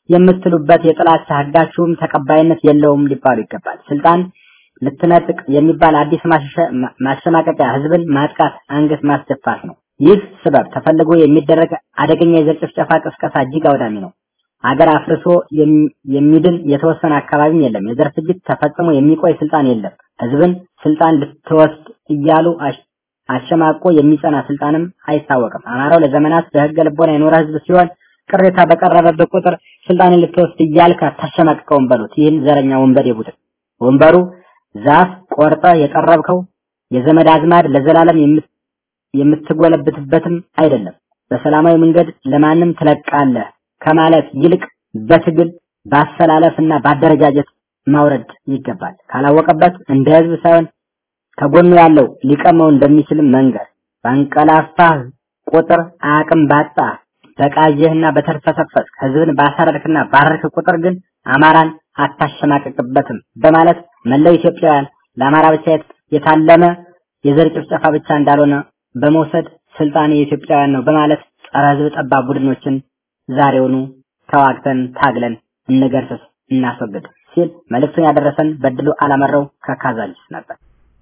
የምትሉበት የጥላቻ ህጋችሁም ተቀባይነት የለውም ሊባሉ ይገባል። ስልጣን ልትነጥቅ የሚባል አዲስ ማሸማቀቂያ ህዝብን ማጥቃት፣ አንገት ማስደፋት ነው። ይህ ስበብ ተፈልጎ የሚደረግ አደገኛ የዘር ጭፍጨፋ ቅስቀሳ እጅግ አውዳሚ ነው። አገር አፍርሶ የሚድን የተወሰነ አካባቢም የለም። የዘር ፍጅት ተፈጽሞ የሚቆይ ስልጣን የለም። ህዝብን ስልጣን ልትወስድ እያሉ አሸማቆ የሚጸና ስልጣንም አይታወቅም። አማራው ለዘመናት በህገ ልቦና የኖረ ህዝብ ሲሆን ቅሬታ በቀረበበት ቁጥር ስልጣንን ልትወስድ እያልክ አታሸማቅቀውም በሉት። ይህን ዘረኛ ወንበዴ ቡድን ወንበሩ ዛፍ ቆርጠ የጠረብከው የዘመድ አዝማድ ለዘላለም የምትጎለብትበትም አይደለም። በሰላማዊ መንገድ ለማንም ትለቃለህ ከማለት ይልቅ በትግል በአሰላለፍና በአደረጃጀት ማውረድ ይገባል። ካላወቀበት እንደ ህዝብ ሳይሆን ከጎኑ ያለው ሊቀመው እንደሚችልም መንገር ባንቀላፋህ ቁጥር አቅም ባጣ በቃየህና በተርፈሰፈስ ህዝብን ባሳረርክና ባረርክ ቁጥር ግን አማራን አታሸማቀቅበትም በማለት መላው ኢትዮጵያውያን ለአማራ ብቻ የታለመ የዘር ጭፍጨፋ ብቻ እንዳልሆነ በመውሰድ ስልጣን የኢትዮጵያውያን ነው በማለት ጸረ ህዝብ ጠባብ ቡድኖችን ዛሬውኑ ተዋግተን ታግለን እንገርስስ እናስወግድ ሲል መልእክቱን ያደረሰን በድሉ አላመረው ከካዛንቺስ ነበር።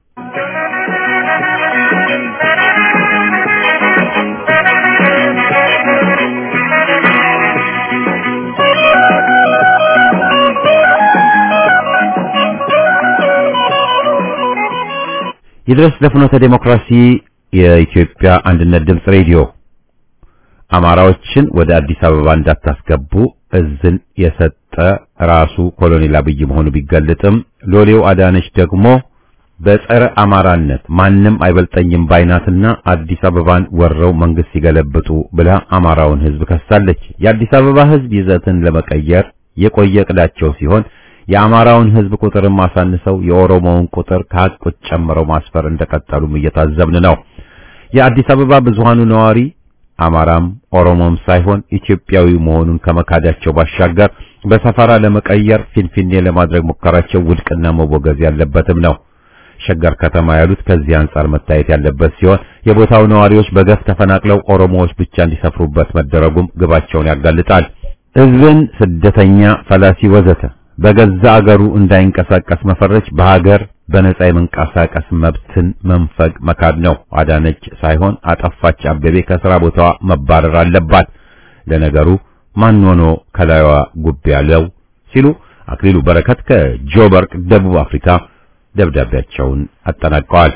ይድረስ ለፍኖተ ዴሞክራሲ የኢትዮጵያ አንድነት ድምፅ ሬዲዮ አማራዎችን ወደ አዲስ አበባ እንዳታስገቡ እዝን የሰጠ ራሱ ኮሎኔል አብይ መሆኑ ቢገለጥም ሎሌው አዳነች ደግሞ በጸረ አማራነት ማንም አይበልጠኝም ባይናትና አዲስ አበባን ወረው መንግስት ሲገለብጡ ብላ አማራውን ህዝብ ከሳለች። የአዲስ አበባ ህዝብ ይዘትን ለመቀየር የቆየ እቅዳቸው ሲሆን የአማራውን ህዝብ ቁጥርም አሳንሰው የኦሮሞውን ቁጥር ከሀቁት ጨምረው ማስፈር እንደቀጠሉም እየታዘብን ነው። የአዲስ አበባ ብዙሃኑ ነዋሪ አማራም ኦሮሞም ሳይሆን ኢትዮጵያዊ መሆኑን ከመካዳቸው ባሻገር በሰፈራ ለመቀየር ፊንፊኔ ለማድረግ ሙከራቸው ውድቅና መወገዝ ያለበትም ነው። ሸገር ከተማ ያሉት ከዚህ አንጻር መታየት ያለበት ሲሆን የቦታው ነዋሪዎች በገፍ ተፈናቅለው ኦሮሞዎች ብቻ እንዲሰፍሩበት መደረጉም ግባቸውን ያጋልጣል። ህዝብን ስደተኛ፣ ፈላሲ ወዘተ በገዛ አገሩ እንዳይንቀሳቀስ መፈረጅ በሀገር በነጻ የመንቀሳቀስ መብትን መንፈግ መካድ ነው። አዳነች ሳይሆን አጠፋች አበቤ ከስራ ቦታዋ መባረር አለባት። ለነገሩ ማን ሆኖ ከላይዋ ጉብ ያለው ሲሉ አክሊሉ በረከት ከጆበርግ ደቡብ አፍሪካ ደብዳቤያቸውን አጠናቀዋል።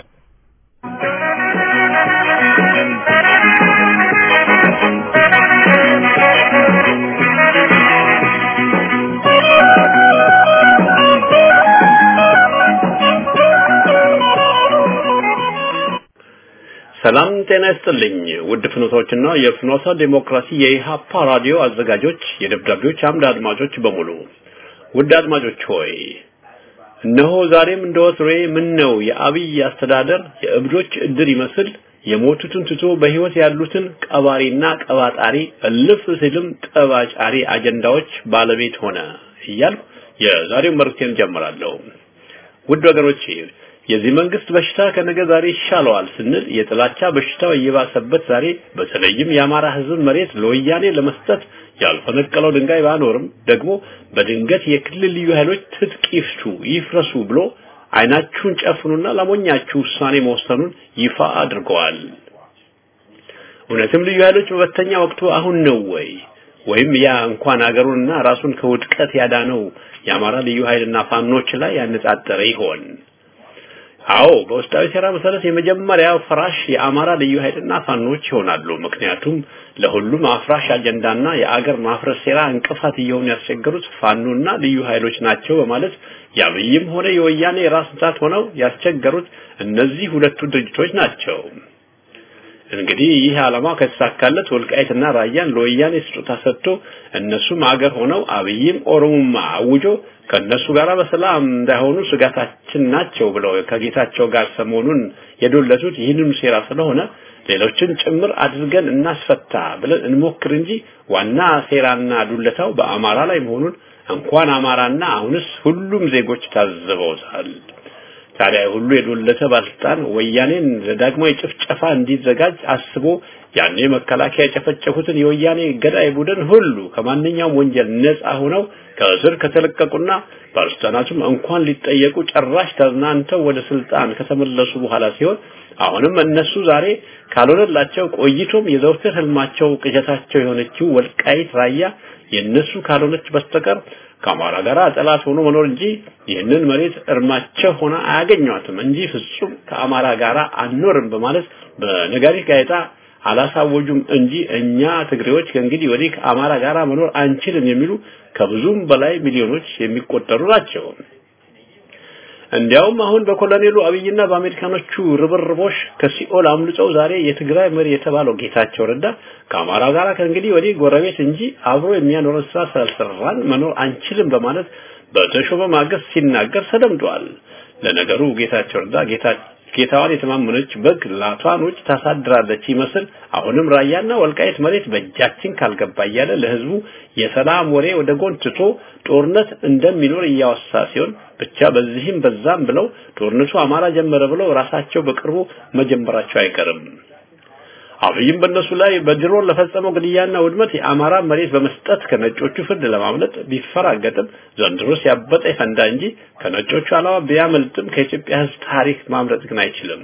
ሰላም ጤና ይስጥልኝ ውድ ፍኖቶችና የፍኖተ ዴሞክራሲ የኢሃፓ ራዲዮ አዘጋጆች የደብዳቤዎች አምድ አድማጮች በሙሉ ውድ አድማጮች ሆይ እነሆ ዛሬም እንደወትሮዬ ምን ነው የአብይ አስተዳደር የእብዶች እድር ይመስል የሞቱትን ትቶ በህይወት ያሉትን ቀባሪና ቀባጣሪ እልፍ ሲልም ጠባጫሪ አጀንዳዎች ባለቤት ሆነ እያልኩ የዛሬው መልእክቴን ጀምራለሁ። ውድ ወገኖቼ የዚህ መንግስት በሽታ ከነገ ዛሬ ይሻለዋል ስንል የጥላቻ በሽታው እየባሰበት ዛሬ በተለይም የአማራ ህዝብ መሬት ለወያኔ ለመስጠት ያልፈነቀለው ድንጋይ ባኖርም ደግሞ በድንገት የክልል ልዩ ኃይሎች ትጥቅ ይፍቱ ይፍረሱ ብሎ አይናችሁን ጨፍኑና ለሞኛችሁ ውሳኔ መወሰኑን ይፋ አድርገዋል። እውነትም ልዩ ኃይሎች መበተኛ ወቅቱ አሁን ነው ወይ? ወይም ያ እንኳን አገሩንና ራሱን ከውድቀት ያዳነው የአማራ ልዩ ኃይልና ፋኖች ላይ ያነጣጠረ ይሆን? አዎ በውስጣዊ ሴራ መሰረት የመጀመሪያው ፍራሽ የአማራ ልዩ ኃይልና ፋኖች ይሆናሉ። ምክንያቱም ለሁሉም አፍራሽ አጀንዳና የአገር ማፍረስ ሴራ እንቅፋት እየሆኑ ያስቸገሩት ፋኖና ልዩ ኃይሎች ናቸው በማለት የአብይም ሆነ የወያኔ ራስ ምታት ሆነው ያስቸገሩት እነዚህ ሁለቱ ድርጅቶች ናቸው። እንግዲህ ይህ ዓላማ ከተሳካለት ወልቃይትና ራያን ለወያኔ ስጦታ ሰጥቶ እነሱም አገር ሆነው አብይም ኦሮሞማ አውጆ ከነሱ ጋር በሰላም እንዳይሆኑ ስጋታችን ናቸው ብለው ከጌታቸው ጋር ሰሞኑን የዶለቱት ይህንኑ ሴራ ስለሆነ ሌሎችን ጭምር አድርገን እናስፈታ ብለን እንሞክር እንጂ ዋና ሴራና ዱለታው በአማራ ላይ መሆኑን እንኳን አማራና አሁንስ ሁሉም ዜጎች ታዝበውታል። ታዲያ ሁሉ የዶለተ ባለስልጣን ወያኔን ለዳግማዊ ጭፍጨፋ እንዲዘጋጅ አስቦ ያኔ መከላከያ የጨፈጨፉትን የወያኔ ገዳይ ቡድን ሁሉ ከማንኛውም ወንጀል ነፃ ሆነው ከእስር ከተለቀቁና ባለስልጣናቱም እንኳን ሊጠየቁ ጭራሽ ተዝናንተው ወደ ስልጣን ከተመለሱ በኋላ ሲሆን አሁንም እነሱ ዛሬ ካልሆነላቸው ቆይቶም የዘውትር ህልማቸው ቅዠታቸው የሆነችው ወልቃይት ራያ የነሱ ካልሆነች በስተቀር ከአማራ ጋር ጠላት ሆኖ መኖር እንጂ ይህንን መሬት እርማቸው ሆና አያገኟትም እንጂ ፍጹም ከአማራ ጋር አንኖርም በማለት በነጋሪት ጋዜጣ አላሳወጁም እንጂ እኛ ትግሬዎች ከእንግዲህ ወዲህ ከአማራ ጋር መኖር አንችልም የሚሉ ከብዙም በላይ ሚሊዮኖች የሚቆጠሩ ናቸው። እንዲያውም አሁን በኮሎኔሉ አብይና በአሜሪካኖቹ ርብርቦሽ ከሲኦል አምልጠው ዛሬ የትግራይ መሪ የተባለው ጌታቸው ረዳ ከአማራ ጋር ከእንግዲህ ወዲህ ጎረቤት እንጂ አብሮ የሚያኖረን ስራ ስላልሰራን መኖር አንችልም በማለት በተሾመ ማግስት ሲናገር ተደምጧል። ለነገሩ ጌታቸው ረዳ ጌታ ጌታዋን የተማመነች በግ ላቷን ውጭ ታሳድራለች ይመስል አሁንም ራያና ወልቃይት መሬት በእጃችን ካልገባ እያለ ለህዝቡ የሰላም ወሬ ወደ ጎን ትቶ ጦርነት እንደሚኖር እያወሳ ሲሆን ብቻ በዚህም በዛም ብለው ጦርነቱ አማራ ጀመረ ብለው ራሳቸው በቅርቡ መጀመራቸው አይቀርም። አብይም በእነሱ ላይ በድሮን ለፈጸመው ግድያና ውድመት የአማራ መሬት በመስጠት ከነጮቹ ፍርድ ለማምለጥ ቢፈራገጥም ዘንድሮ ሲያበጠ ይፈንዳ እንጂ ከነጮቹ አላማ ቢያመልጥም ከኢትዮጵያ ሕዝብ ታሪክ ማምለጥ ግን አይችልም።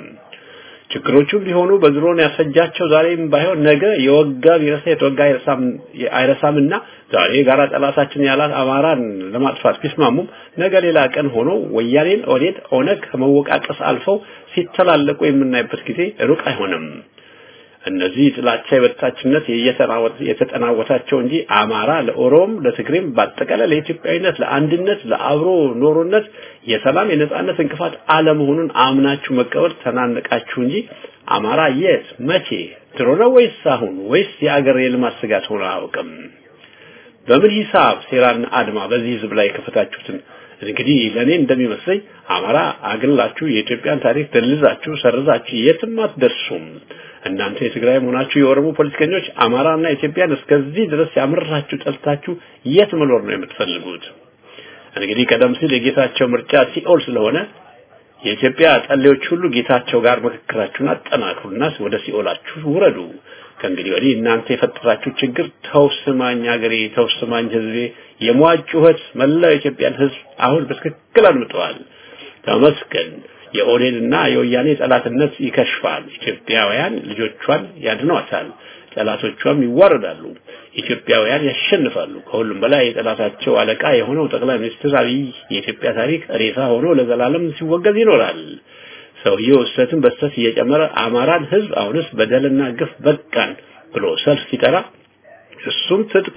ችግሮቹም ቢሆኑ በድሮን ያስፈጃቸው ዛሬም ባይሆን ነገ የወጋ ቢረሳ የተወጋ አይረሳምና ዛሬ ጋራ ጠላታችን ያላት አማራን ለማጥፋት ቢስማሙም ነገ ሌላ ቀን ሆኖ ወያኔን ኦዴት ኦነግ ከመወቃቀስ አልፈው ሲተላለቁ የምናይበት ጊዜ ሩቅ አይሆንም። እነዚህ ጥላቻ የበታችነት የተጠናወታቸው እንጂ አማራ ለኦሮም ለትግሬም በአጠቃላይ ለኢትዮጵያዊነት ለአንድነት ለአብሮ ኖሮነት የሰላም የነጻነት እንቅፋት አለመሆኑን አምናችሁ መቀበል ተናነቃችሁ እንጂ አማራ የት መቼ ድሮ ነው ወይስ አሁን ወይስ የአገር የልማት ስጋት ሆኖ አያውቅም? በምን ሂሳብ ሴራና አድማ በዚህ ህዝብ ላይ ከፈታችሁትን እንግዲህ ለኔ እንደሚመስለኝ አማራ አግላችሁ የኢትዮጵያን ታሪክ ደልዛችሁ ሰርዛችሁ የትም አትደርሱም። እናንተ የትግራይ መሆናችሁ የኦሮሞ ፖለቲከኞች አማራና ኢትዮጵያን እስከዚህ ድረስ ያምራችሁ ጠልታችሁ የት መኖር ነው የምትፈልጉት? እንግዲህ ቀደም ሲል የጌታቸው ምርጫ ሲኦል ስለሆነ የኢትዮጵያ ጠሌዎች ሁሉ ጌታቸው ጋር ምክክራችሁን አጠናክሩና ወደ ሲኦላችሁ ውረዱ። ከእንግዲህ ወዲህ እናንተ የፈጠራችሁ ችግር ተውስማኝ ሀገሬ፣ ተውስማኝ ህዝቤ የሟች ጩኸት መላው የኢትዮጵያን ህዝብ አሁን በትክክል አድምጠዋል። ተመስገን። የኦዴንና የወያኔ ጠላትነት ይከሽፋል። ኢትዮጵያውያን ልጆቿን ያድኗታል፣ ጠላቶቿም ይዋረዳሉ። ኢትዮጵያውያን ያሸንፋሉ። ከሁሉም በላይ የጠላታቸው አለቃ የሆነው ጠቅላይ ሚኒስትር አብይ የኢትዮጵያ ታሪክ ሬሳ ሆኖ ለዘላለም ሲወገዝ ይኖራል። ሰውየው እሰትን በስተት እየጨመረ አማራን ህዝብ አሁንስ በደልና ግፍ በቃን ብሎ ሰልፍ ሲጠራ እሱም ትጥቅ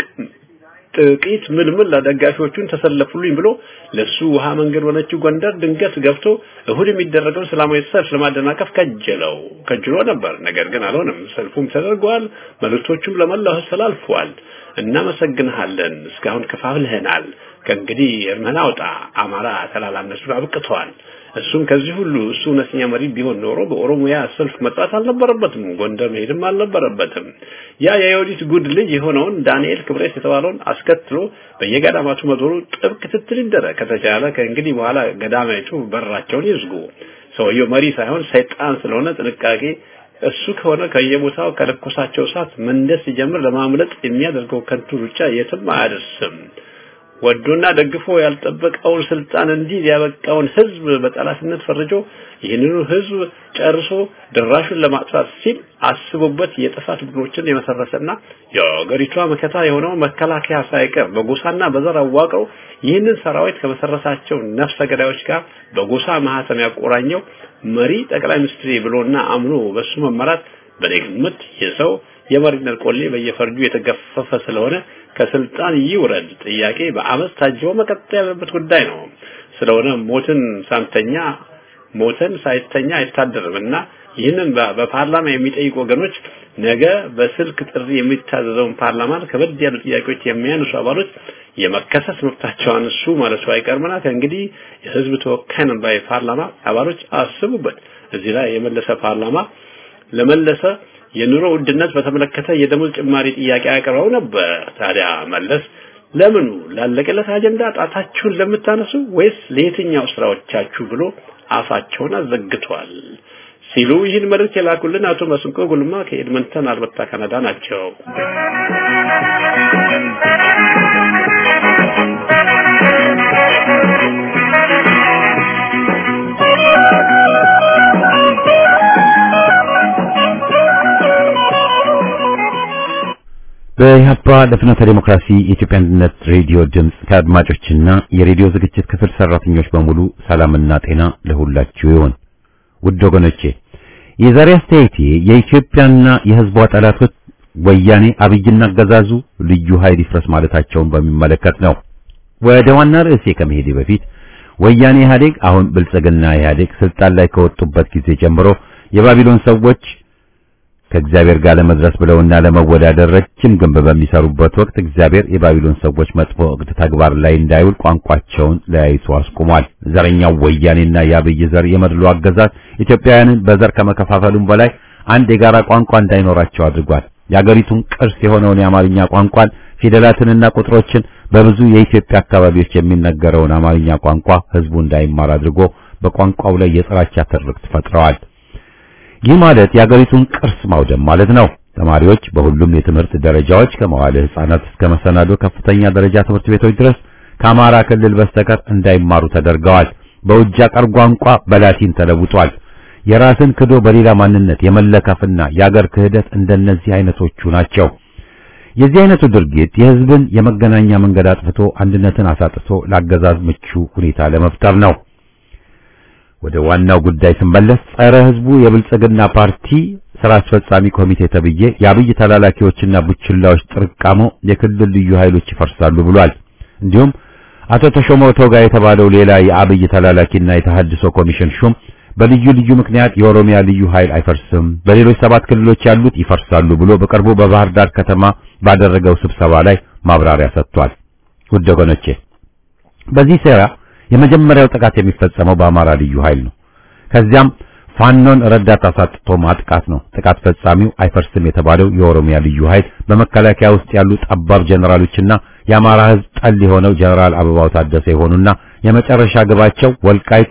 ጥቂት ምልምል ለደጋፊዎቹን ተሰለፉልኝ ብሎ ለሱ ውሃ መንገድ ሆነችው ጎንደር ድንገት ገብቶ እሁድ የሚደረገውን ሰላማዊ ሰልፍ ለማደናቀፍ ከጀለው ከጅሎ ነበር። ነገር ግን አልሆነም። ሰልፉም ተደርጓል። መልእክቶቹም ለመላው ህዝብ ተላልፈዋል። እናመሰግንሃለን፣ እስካሁን ከፋፍልህናል። ከእንግዲህ እርምህን አውጣ። አማራ ተላላነቱን አብቅተዋል። እሱም ከዚህ ሁሉ እሱ እውነተኛ መሪ ቢሆን ኖሮ በኦሮሚያ ሰልፍ መጥራት አልነበረበትም። ጎንደር መሄድም አልነበረበትም። ያ የዮዲት ጉድ ልጅ የሆነውን ዳንኤል ክብረት የተባለውን አስከትሎ በየገዳማቱ መዞሩ ጥብቅ ክትትል ይደረግ። ከተቻለ ከእንግዲህ በኋላ ገዳማይቱ በራቸውን ይዝጉ። ሰውየው መሪ ሳይሆን ሰይጣን ስለሆነ ጥንቃቄ እሱ ከሆነ ከየቦታው ከለኮሳቸው እሳት መንደስ ሲጀምር ለማምለጥ የሚያደርገው ከንቱ ሩጫ የትም አያደርስም። ወዶና ደግፎ ያልጠበቀውን ስልጣን እንዲህ ያበቃውን ህዝብ በጠላትነት ፈርጆ ይህንኑ ህዝብ ጨርሶ ድራሹን ለማጥፋት ሲል አስቦበት የጥፋት ቡድኖችን የመሰረተና የአገሪቷ መከታ የሆነው መከላከያ ሳይቀር በጎሳና በዘር አዋቅረው ይህንን ሰራዊት ከመሰረታቸው ነፍሰ ገዳዮች ጋር በጎሳ ማህተም ያቆራኘው መሪ ጠቅላይ ሚኒስትር ብሎና አምኖ በሱ መመራት በኔ ግምት የሰው የመሪነት ቆሌ በየፈርጁ የተገፈፈ ስለሆነ ከስልጣን ይውረድ ጥያቄ በአመፅ ታጅቦ መቀጠል ያለበት ጉዳይ ነው። ስለሆነ ሞትን ሳንተኛ ሞተን ሳይተኛ አይታደርምና ይህንን በፓርላማ የሚጠይቁ ወገኖች ነገ በስልክ ጥሪ የሚታዘዘውን ፓርላማን ከበድ ያሉ ጥያቄዎች የሚያነሱ አባሎች የመከሰስ መብታቸው አንሱ ማለቱ አይቀርምና ከእንግዲህ የህዝብ ተወካይ ነን ባይ ፓርላማ አባሎች አስቡበት። እዚህ ላይ የመለሰ ፓርላማ ለመለሰ የኑሮ ውድነት በተመለከተ የደሞዝ ጭማሪ ጥያቄ አቅርበው ነበር። ታዲያ መለስ ለምኑ ላለቀለት አጀንዳ ጣታችሁን ለምታነሱ ወይስ ለየትኛው ስራዎቻችሁ ብሎ አፋቸውን አዘግቷል ሲሉ ይህን መልእክት የላኩልን አቶ መስንቆ ጉልማ ከኤድመንተን አልበርታ ካናዳ ናቸው። በኢህአፓ ለፍኖተ ዴሞክራሲ የኢትዮጵያ አንድነት ሬዲዮ ድምፅ ከአድማጮችና የሬዲዮ ዝግጅት ክፍል ሰራተኞች በሙሉ ሰላምና ጤና ለሁላችሁ ይሁን። ውድ ወገኖቼ የዛሬ አስተያየቴ የኢትዮጵያና የሕዝቧ ጠላቶች ወያኔ አብይና አገዛዙ ልዩ ኃይል ይፍረስ ማለታቸውን በሚመለከት ነው። ወደ ዋና ርዕሴ ከመሄዴ በፊት ወያኔ ኢህአዴግ አሁን ብልጽግና ኢህአዴግ ስልጣን ላይ ከወጡበት ጊዜ ጀምሮ የባቢሎን ሰዎች ከእግዚአብሔር ጋር ለመድረስ ብለውና ለመወዳደር ረጅም ግንብ በሚሰሩበት ወቅት እግዚአብሔር የባቢሎን ሰዎች መጥፎ እቅድ ተግባር ላይ እንዳይውል ቋንቋቸውን ለያይቶ አስቁሟል። ዘረኛው ወያኔና የአብይ ዘር የመድሎ አገዛዝ ኢትዮጵያውያንን በዘር ከመከፋፈሉም በላይ አንድ የጋራ ቋንቋ እንዳይኖራቸው አድርጓል። የአገሪቱን ቅርስ የሆነውን የአማርኛ ቋንቋን ፊደላትንና ቁጥሮችን በብዙ የኢትዮጵያ አካባቢዎች የሚነገረውን አማርኛ ቋንቋ ህዝቡ እንዳይማር አድርጎ በቋንቋው ላይ የጥላቻ ትርክት ፈጥረዋል። ይህ ማለት የአገሪቱን ቅርስ ማውደም ማለት ነው። ተማሪዎች በሁሉም የትምህርት ደረጃዎች ከመዋለ ህፃናት እስከ መሰናዶ ከፍተኛ ደረጃ ትምህርት ቤቶች ድረስ ከአማራ ክልል በስተቀር እንዳይማሩ ተደርገዋል። በውጭ አገር ቋንቋ በላቲን ተለውጧል። የራስን ክዶ በሌላ ማንነት የመለከፍና የአገር ክህደት እንደነዚህ አይነቶቹ ናቸው። የዚህ አይነቱ ድርጊት የህዝብን የመገናኛ መንገድ አጥፍቶ አንድነትን አሳጥቶ ለአገዛዝ ምቹ ሁኔታ ለመፍጠር ነው። ወደ ዋናው ጉዳይ ስንመለስ ጸረ ህዝቡ የብልጽግና ፓርቲ ስራ አስፈጻሚ ኮሚቴ ተብዬ የአብይ ተላላኪዎችና ቡችላዎች ጥርቃሞ የክልል ልዩ ኃይሎች ይፈርሳሉ ብሏል። እንዲሁም አቶ ተሾመ ቶጋ የተባለው ሌላ የአብይ ተላላኪና የተሐድሶ ኮሚሽን ሹም በልዩ ልዩ ምክንያት የኦሮሚያ ልዩ ኃይል አይፈርስም፣ በሌሎች ሰባት ክልሎች ያሉት ይፈርሳሉ ብሎ በቅርቡ በባህር ዳር ከተማ ባደረገው ስብሰባ ላይ ማብራሪያ ሰጥቷል። ውድ ወገኖቼ በዚህ ሴራ የመጀመሪያው ጥቃት የሚፈጸመው በአማራ ልዩ ኃይል ነው። ከዚያም ፋኖን ረዳት አሳጥቶ ማጥቃት ነው። ጥቃት ፈጻሚው አይፈርስም የተባለው የኦሮሚያ ልዩ ኃይል በመከላከያ ውስጥ ያሉ ጠባብ ጀነራሎችና የአማራ ህዝብ ጠል የሆነው ጀነራል አበባው ታደሰ የሆኑና የመጨረሻ ግባቸው ወልቃይት፣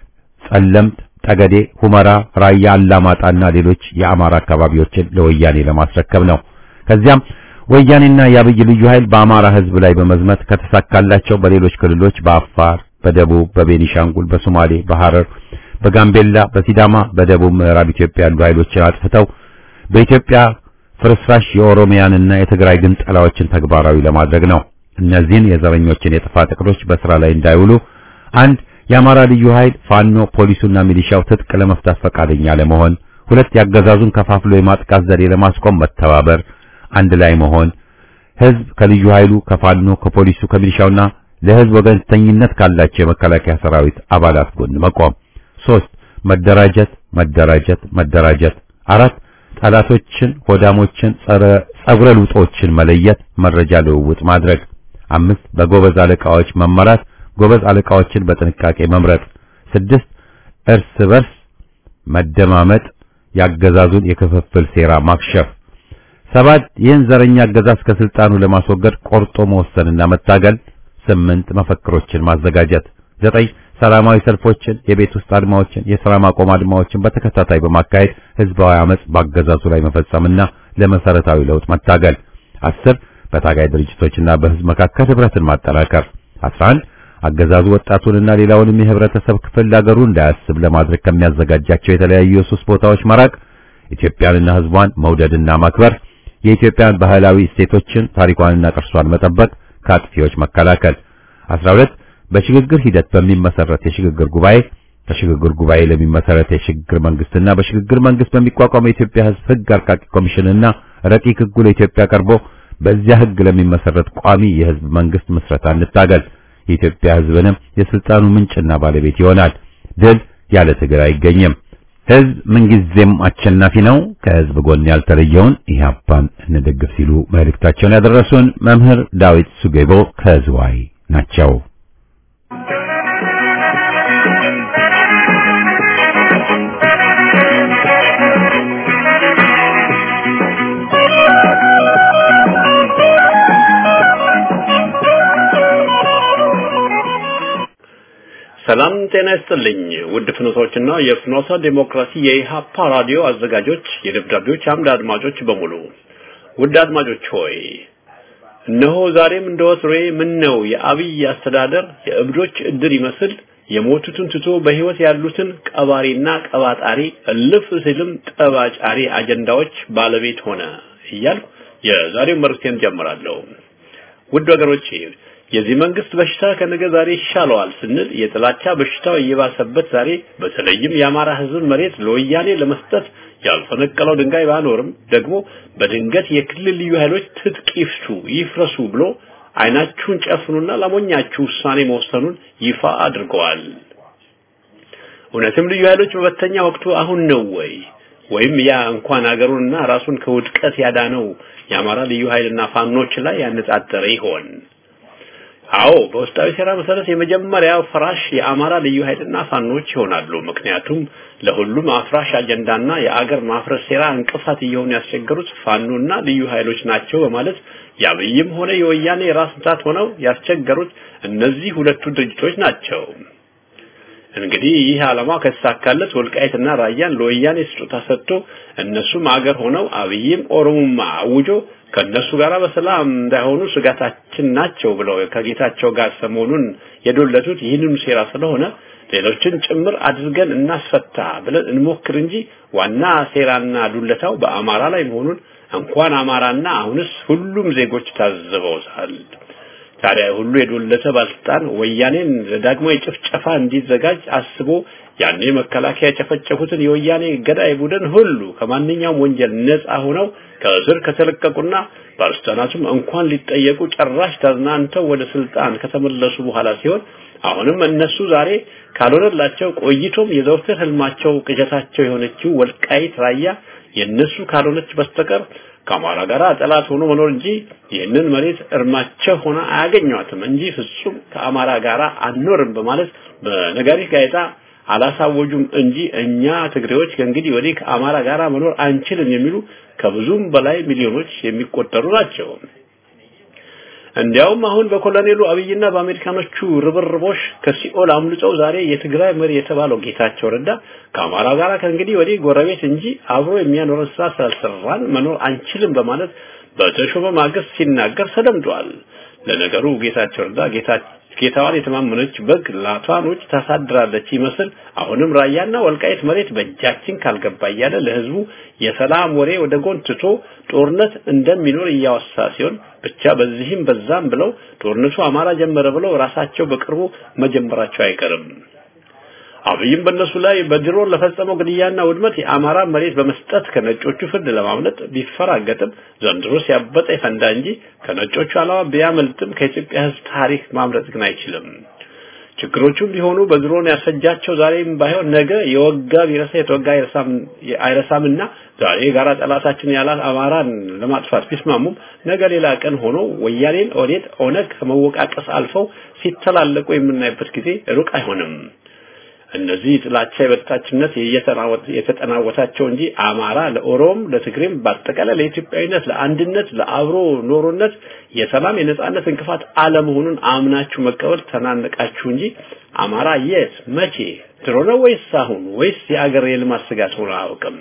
ጸለምት፣ ጠገዴ፣ ሁመራ፣ ራያ፣ አላማጣና ሌሎች የአማራ አካባቢዎችን ለወያኔ ለማስረከብ ነው። ከዚያም ወያኔና የአብይ ልዩ ኃይል በአማራ ህዝብ ላይ በመዝመት ከተሳካላቸው በሌሎች ክልሎች በአፋር፣ በደቡብ፣ በቤኒሻንጉል፣ በሶማሌ፣ በሐረር፣ በጋምቤላ፣ በሲዳማ፣ በደቡብ ምዕራብ ኢትዮጵያ ያሉ ኃይሎችን አጥፍተው በኢትዮጵያ ፍርስራሽ የኦሮሚያንና የትግራይ ግንጠላዎችን ተግባራዊ ለማድረግ ነው። እነዚህን የዘረኞችን የጥፋት እቅዶች በስራ ላይ እንዳይውሉ አንድ የአማራ ልዩ ኃይል ፋኖ፣ ፖሊሱና ሚሊሻው ትጥቅ ለመፍታት ፈቃደኛ ለመሆን፣ ሁለት ያገዛዙን ከፋፍሎ የማጥቃት ዘዴ ለማስቆም መተባበር፣ አንድ ላይ መሆን፣ ህዝብ ከልዩ ኃይሉ ከፋኖ፣ ከፖሊሱ፣ ከሚሊሻውና ለህዝብ ወገንተኝነት ካላቸው የመከላከያ ሰራዊት አባላት ጎን መቆም፣ ሶስት መደራጀት መደራጀት መደራጀት፣ አራት ጠላቶችን፣ ሆዳሞችን፣ ጸረ ጸጉረ ልውጦችን መለየት፣ መረጃ ልውውጥ ማድረግ፣ አምስት በጎበዝ አለቃዎች መመራት ጎበዝ አለቃዎችን በጥንቃቄ መምረጥ። ስድስት እርስ በርስ መደማመጥ፣ ያገዛዙን የክፍፍል ሴራ ማክሸፍ። ሰባት ይህን ዘረኛ አገዛዝ ከስልጣኑ ለማስወገድ ቆርጦ መወሰንና መታገል። ስምንት መፈክሮችን ማዘጋጀት። ዘጠኝ ሰላማዊ ሰልፎችን፣ የቤት ውስጥ አድማዎችን፣ የሥራ ማቆም አድማዎችን በተከታታይ በማካሄድ ህዝባዊ አመጽ ባገዛዙ ላይ መፈጸምና ለመሰረታዊ ለውጥ መታገል። አስር በታጋይ ድርጅቶችና በህዝብ መካከል ህብረትን ማጠናከር። 11 አገዛዙ ወጣቱንና ሌላውንም የህብረተሰብ ክፍል ለአገሩ እንዳያስብ ለማድረግ ከሚያዘጋጃቸው የተለያዩ የሱስ ቦታዎች መራቅ፣ ኢትዮጵያንና ህዝቧን መውደድና ማክበር፣ የኢትዮጵያን ባህላዊ እሴቶችን ታሪኳንና ቅርሷን መጠበቅ፣ ከአጥፊዎች መከላከል። 12 በሽግግር ሂደት በሚመሰረት የሽግግር ጉባኤ ከሽግግር ጉባኤ ለሚመሰረት የሽግግር መንግስትና በሽግግር መንግስት በሚቋቋመው የኢትዮጵያ ህዝብ ህግ አርቃቂ ኮሚሽንና ረቂቅ ህጉ ለኢትዮጵያ ቀርቦ በዚያ ህግ ለሚመሰረት ቋሚ የህዝብ መንግስት ምስረታ እንታገል። የኢትዮጵያ ህዝብንም የስልጣኑ ምንጭና ባለቤት ይሆናል። ድል ያለ ትግል አይገኝም። ህዝብ ምንጊዜም አሸናፊ ነው። ከህዝብ ጎን ያልተለየውን ኢህአፓን እንደግፍ ሲሉ መልእክታቸውን ያደረሱን መምህር ዳዊት ሱጌቦ ከዝዋይ ናቸው። ሰላም ጤና ይስጥልኝ ውድ ፍኖቶችና የፍኖተ ዴሞክራሲ የኢሃፓ ራዲዮ አዘጋጆች የደብዳቤዎች አምድ አድማጮች በሙሉ ውድ አድማጮች ሆይ እነሆ ዛሬም እንደወትሮዬ ምን ነው የአብይ አስተዳደር የእብዶች እድር ይመስል የሞቱትን ትቶ በህይወት ያሉትን ቀባሪና ቀባጣሪ እልፍ ሲልም ጠባጫሪ አጀንዳዎች ባለቤት ሆነ እያልኩ የዛሬው መልእክቴን ጀምራለሁ። ውድ ወገኖቼ የዚህ መንግስት በሽታ ከነገ ዛሬ ይሻለዋል ስንል የጥላቻ በሽታው እየባሰበት ዛሬ በተለይም የአማራ ህዝብ መሬት ለወያኔ ለመስጠት ያልፈነቀለው ድንጋይ ባኖርም ደግሞ በድንገት የክልል ልዩ ኃይሎች ትጥቅ ይፍቱ ይፍረሱ ብሎ አይናችሁን ጨፍኑና ላሞኛችሁ ውሳኔ መወሰኑን ይፋ አድርገዋል። እውነትም ልዩ ኃይሎች መበተኛ ወቅቱ አሁን ነው ወይ? ወይም ያ እንኳን አገሩንና ራሱን ከውድቀት ያዳነው የአማራ ልዩ ኃይልና ፋኖች ላይ ያነጣጠረ ይሆን? አዎ በውስጣዊ ሴራ መሰረት የመጀመሪያው ፍራሽ የአማራ ልዩ ኃይልና ፋኖች ይሆናሉ። ምክንያቱም ለሁሉም አፍራሽ አጀንዳና የአገር ማፍረስ ሴራ እንቅፋት እየሆኑ ያስቸገሩት ፋኖና ልዩ ኃይሎች ናቸው በማለት የአብይም ሆነ የወያኔ ራስ ምታት ሆነው ያስቸገሩት እነዚህ ሁለቱ ድርጅቶች ናቸው። እንግዲህ ይህ ዓላማ ከተሳካለት ወልቃይትና ራያን ለወያኔ ስጦታ ሰጥቶ እነሱም አገር ሆነው አብይም ኦሮሞማ አውጆ ከነሱ ጋር በሰላም እንዳይሆኑ ስጋታችን ናቸው ብለው ከጌታቸው ጋር ሰሞኑን የዶለቱት ይህንኑ ሴራ ስለሆነ ሌሎችን ጭምር አድርገን እናስፈታ ብለን እንሞክር እንጂ ዋና ሴራና ዱለታው በአማራ ላይ መሆኑን እንኳን አማራና አሁንስ ሁሉም ዜጎች ታዝበውታል። ታዲያ ሁሉ የዶለተ ባለስልጣን ወያኔን ለዳግማዊ ጭፍጨፋ እንዲዘጋጅ አስቦ ያኔ መከላከያ የጨፈጨፉትን የወያኔ ገዳይ ቡድን ሁሉ ከማንኛውም ወንጀል ነፃ ሆነው ከእስር ከተለቀቁና ባለስልጣናቱም እንኳን ሊጠየቁ ጭራሽ ተዝናንተው ወደ ስልጣን ከተመለሱ በኋላ ሲሆን አሁንም እነሱ ዛሬ ካልሆነላቸው ቆይቶም የዘውትር ህልማቸው ቅዠታቸው የሆነችው ወልቃይት ራያ የነሱ ካልሆነች በስተቀር ከአማራ ጋር ጠላት ሆኖ መኖር እንጂ ይህንን መሬት እርማቸው ሆነ አያገኟትም እንጂ ፍጹም ከአማራ ጋር አንኖርም በማለት በነጋሪት ጋዜጣ አላሳወጁም እንጂ እኛ ትግሬዎች ከእንግዲህ ወዲህ ከአማራ ጋር መኖር አንችልም የሚሉ ከብዙም በላይ ሚሊዮኖች የሚቆጠሩ ናቸው። እንዲያውም አሁን በኮሎኔሉ አብይና በአሜሪካኖቹ ርብርቦሽ ከሲኦል አምልጠው ዛሬ የትግራይ መሪ የተባለው ጌታቸው ረዳ ከአማራ ጋር ከእንግዲህ ወዲህ ጎረቤት እንጂ አብሮ የሚያኖረን ስራ ስላልሰራን መኖር አንችልም በማለት በተሾመ ማግስት ሲናገር ተደምጧል። ለነገሩ ጌታቸው ረዳ ጌታ ጌታዋን የተማመነች በግ ላቷኖች ታሳድራለች ይመስል አሁንም ራያና ወልቃይት መሬት በእጃችን ካልገባ እያለ ለህዝቡ የሰላም ወሬ ወደ ጎን ትቶ ጦርነት እንደሚኖር እያወሳ ሲሆን ብቻ በዚህም በዛም ብለው ጦርነቱ አማራ ጀመረ ብለው ራሳቸው በቅርቡ መጀመራቸው አይቀርም። አብይም በእነሱ ላይ በድሮን ለፈጸመው ግድያና ውድመት የአማራ መሬት በመስጠት ከነጮቹ ፍርድ ለማምለጥ ቢፈራገጥም ዘንድሮ ሲያበጠ ይፈንዳ እንጂ ከነጮቹ ዓላማ ቢያመልጥም ከኢትዮጵያ ሕዝብ ታሪክ ማምለጥ ግን አይችልም። ችግሮቹም ቢሆኑ በድሮን ያስፈጃቸው ዛሬም ባይሆን ነገ የወጋ ቢረሳ የተወጋ አይረሳምና ዛሬ ጋራ ጠላታችን ያላት አማራን ለማጥፋት ቢስማሙም ነገ ሌላ ቀን ሆኖ ወያኔን ኦዴት ኦነግ ከመወቃቀስ አልፈው ሲተላለቁ የምናይበት ጊዜ ሩቅ አይሆንም። እነዚህ ጥላቻ የበታችነት የተጠናወታቸው እንጂ አማራ ለኦሮም ለትግሬም በአጠቃላይ ለኢትዮጵያዊነት ለአንድነት ለአብሮ ኖሮነት የሰላም የነጻነት እንቅፋት አለመሆኑን አምናችሁ መቀበል ተናነቃችሁ እንጂ አማራ የት መቼ ድሮ ነው ወይስ አሁን ወይስ የአገር የልማት ስጋት ሆኖ አያውቅም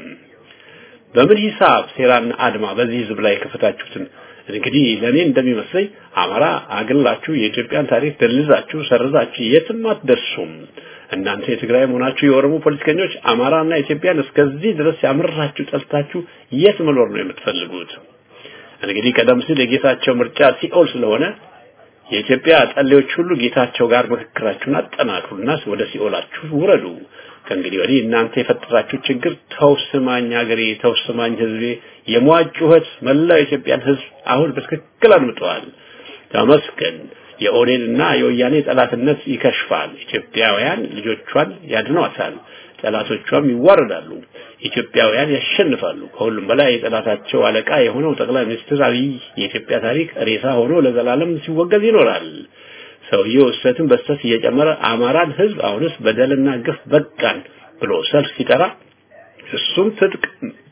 በምን ሂሳብ ሴራና አድማ በዚህ ህዝብ ላይ ከፈታችሁትን እንግዲህ ለኔ እንደሚመስለኝ አማራ አግላችሁ የኢትዮጵያን ታሪክ ደልዛችሁ ሰርዛችሁ የትም አትደርሱም እናንተ የትግራይ መሆናችሁ የኦሮሞ ፖለቲከኞች አማራና ኢትዮጵያን እስከዚህ ድረስ ያምራችሁ ጠልታችሁ የት መኖር ነው የምትፈልጉት? እንግዲህ ቀደም ሲል የጌታቸው ምርጫ ሲኦል ስለሆነ የኢትዮጵያ ጠሌዎች ሁሉ ጌታቸው ጋር ምክክራችሁን አጠናክሩና ወደ ሲኦላችሁ ውረዱ። ከእንግዲህ ወዲህ እናንተ የፈጠራችሁ ችግር ተውስማኝ ሀገሬ፣ ተውስማኝ ህዝቤ፣ የሟች ጩኸት መላው የኢትዮጵያን ህዝብ አሁን በትክክል አድምጠዋል። ተመስገን። የኦዴንና የወያኔ ጠላትነት ይከሽፋል። ኢትዮጵያውያን ልጆቿን ያድኗታል፣ ጠላቶቿም ይዋረዳሉ። ኢትዮጵያውያን ያሸንፋሉ። ከሁሉም በላይ የጠላታቸው አለቃ የሆነው ጠቅላይ ሚኒስትር አብይ የኢትዮጵያ ታሪክ ሬሳ ሆኖ ለዘላለም ሲወገዝ ይኖራል። ሰውየው እሰትን በስተት እየጨመረ አማራን ህዝብ አሁንስ በደልና ግፍ በቃን ብሎ ሰልፍ ሲጠራ እሱም ትጥቅ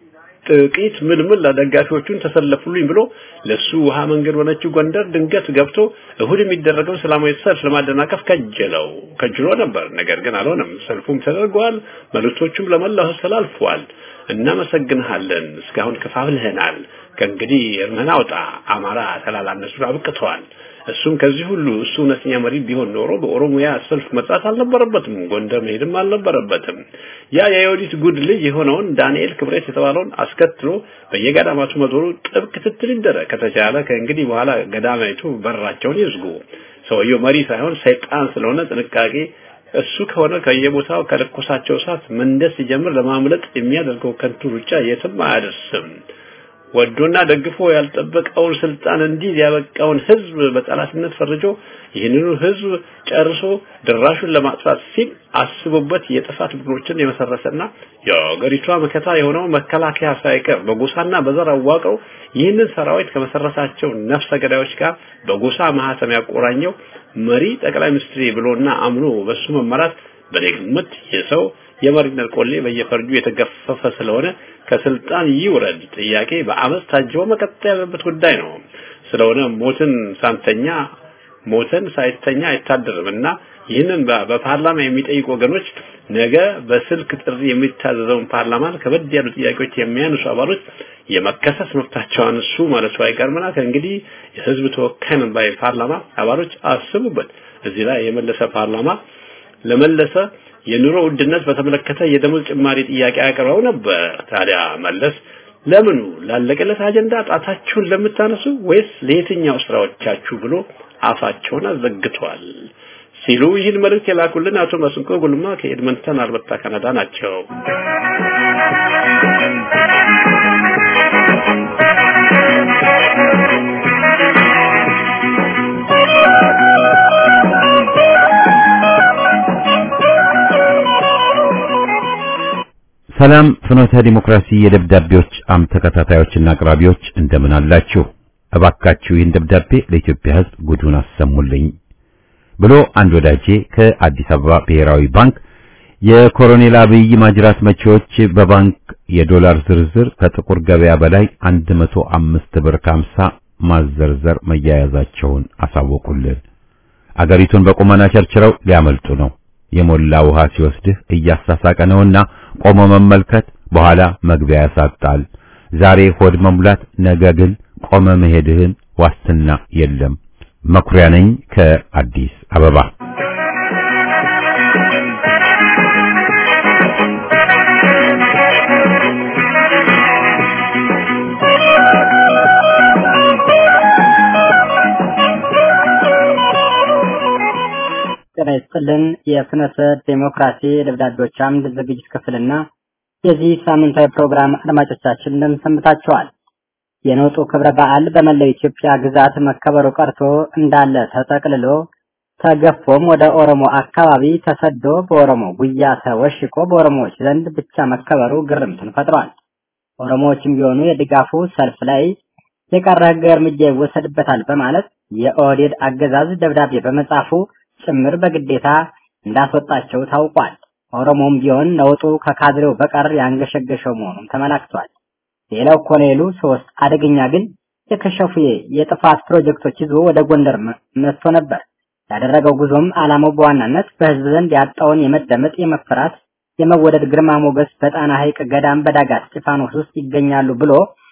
ጥቂት ምልምል ደጋፊዎቹን ተሰለፉልኝ ብሎ ለሱ ውሃ መንገድ ሆነችው ጎንደር ድንገት ገብቶ እሁድ የሚደረገው ሰላማዊ ሰልፍ ለማደናቀፍ ከጀለው ከጅሎ ነበር። ነገር ግን አልሆነም። ሰልፉም ተደርጓል። መልእክቶቹም ለመላው ተላልፏል። እናመሰግንሃለን። እስካሁን ከፋፍልህናል። ከእንግዲህ እርምህን አውጣ። አማራ ተላላነሱ አብቅተዋል። እሱም ከዚህ ሁሉ እሱ እውነተኛ መሪ ቢሆን ኖሮ በኦሮሚያ ሰልፍ መጻት አልነበረበትም። ጎንደር መሄድም አልነበረበትም። ያ የዮዲት ጉድ ልጅ የሆነውን ዳንኤል ክብረት የተባለውን አስከትሎ በየገዳማቱ መዞሩ ጥብቅ ክትትል ይደረግ። ከተቻለ ከእንግዲህ በኋላ ገዳማይቱ በራቸውን ይዝጉ። ሰውየው መሪ ሳይሆን ሰይጣን ስለሆነ ጥንቃቄ እሱ ከሆነ ከየቦታው ከለኮሳቸው እሳት መንደስ ሲጀምር ለማምለጥ የሚያደርገው ከንቱ ሩጫ የትም አያደርስም። ወዶና ደግፎ ያልጠበቀውን ስልጣን እንዲህ ያበቃውን ህዝብ በጠላትነት ፈርጆ ይህንኑ ህዝብ ጨርሶ ድራሹን ለማጥፋት ሲል አስቦበት የጥፋት ቡድኖችን የመሰረተና የአገሪቷ መከታ የሆነው መከላከያ ሳይቀር በጎሳና በዘር አዋቅረው ይህንን ሰራዊት ከመሰረታቸው ነፍሰ ገዳዮች ጋር በጎሳ ማህተም ያቆራኘው መሪ ጠቅላይ ሚኒስትር ብሎና አምኖ በሱ መመራት በኔ ግምት የሰው የመሪነት ቆሌ በየፈርጁ የተገፈፈ ስለሆነ ከስልጣን ይውረድ ጥያቄ በአመፅ ታጅቦ መቀጠል ያለበት ጉዳይ ነው። ስለሆነ ሞትን ሳንተኛ ሞተን ሳይተኛ አይታደርም እና ይህንን በፓርላማ የሚጠይቁ ወገኖች ነገ በስልክ ጥሪ የሚታዘዘውን ፓርላማን ከበድ ያሉ ጥያቄዎች የሚያነሱ አባሎች የመከሰስ መብታቸው አንሱ ማለቱ አይቀርምና ከእንግዲህ የህዝብ ተወካይ ነን ባይ ፓርላማ አባሎች አስቡበት። እዚህ ላይ የመለሰ ፓርላማ ለመለሰ የኑሮ ውድነት በተመለከተ የደሞዝ ጭማሪ ጥያቄ አቅርበው ነበር። ታዲያ መለስ ለምኑ ላለቀለት አጀንዳ ጣታችሁን ለምታነሱ ወይስ ለየትኛው ስራዎቻችሁ ብሎ አፋቸውን አዘግቷል ሲሉ ይህን መልእክት የላኩልን አቶ መስንቆ ጉልማ ከኤድመንተን አልበርታ ካናዳ ናቸው። ሰላም ፍኖተ ዲሞክራሲ የደብዳቤዎች አም ተከታታዮችና አቅራቢዎች እንደምን አላችሁ? እባካችሁ ይህን ደብዳቤ ለኢትዮጵያ ሕዝብ ጉዱን አሰሙልኝ ብሎ አንድ ወዳጄ ከአዲስ አበባ ብሔራዊ ባንክ የኮሎኔል አብይ ማጅራት መቼዎች በባንክ የዶላር ዝርዝር ከጥቁር ገበያ በላይ 105 ብር ከ50 ማዘርዘር መያያዛቸውን አሳወቁልን። አገሪቱን በቁመና ቸርችረው ሊያመልጡ ነው። የሞላ ውሃ ሲወስድህ እያሳሳቀ ነውና ቆሞ መመልከት በኋላ መግቢያ ያሳጣል። ዛሬ ሆድ መሙላት፣ ነገ ግን ቆመ መሄድህን ዋስትና የለም። መኩሪያ ነኝ ከአዲስ አበባ። ጤና ይስጥልን። የፍኖተ ዴሞክራሲ ደብዳቤዎች አምድ ዝግጅት ክፍልና የዚህ ሳምንታዊ ፕሮግራም አድማጮቻችን እንደምን ሰንብታችኋል? የነውጡ ክብረ በዓል በመላው ኢትዮጵያ ግዛት መከበሩ ቀርቶ እንዳለ ተጠቅልሎ ተገፎም ወደ ኦሮሞ አካባቢ ተሰዶ በኦሮሞ ጉያ ተወሽቆ በኦሮሞዎች ዘንድ ብቻ መከበሩ ግርምትን ፈጥሯል። ኦሮሞዎችም ቢሆኑ የድጋፉ ሰልፍ ላይ የቀረ ሕግ እርምጃ ይወሰድበታል በማለት የኦህዴድ አገዛዝ ደብዳቤ በመጻፉ ጭምር በግዴታ እንዳስወጣቸው ታውቋል። ኦሮሞም ቢሆን ነውጡ ከካድሬው በቀር ያንገሸገሸው መሆኑን ተመላክቷል። ሌላው ኮሎኔሉ ሶስት አደገኛ ግን የከሸፉ የጥፋት ፕሮጀክቶች ይዞ ወደ ጎንደር መጥቶ ነበር። ያደረገው ጉዞም ዓላማው በዋናነት በህዝብ ዘንድ ያጣውን የመደመጥ፣ የመፈራት፣ የመወደድ ግርማ ሞገስ በጣና ሐይቅ ገዳም በዳጋት እስጢፋኖስ ውስጥ ይገኛሉ ብሎ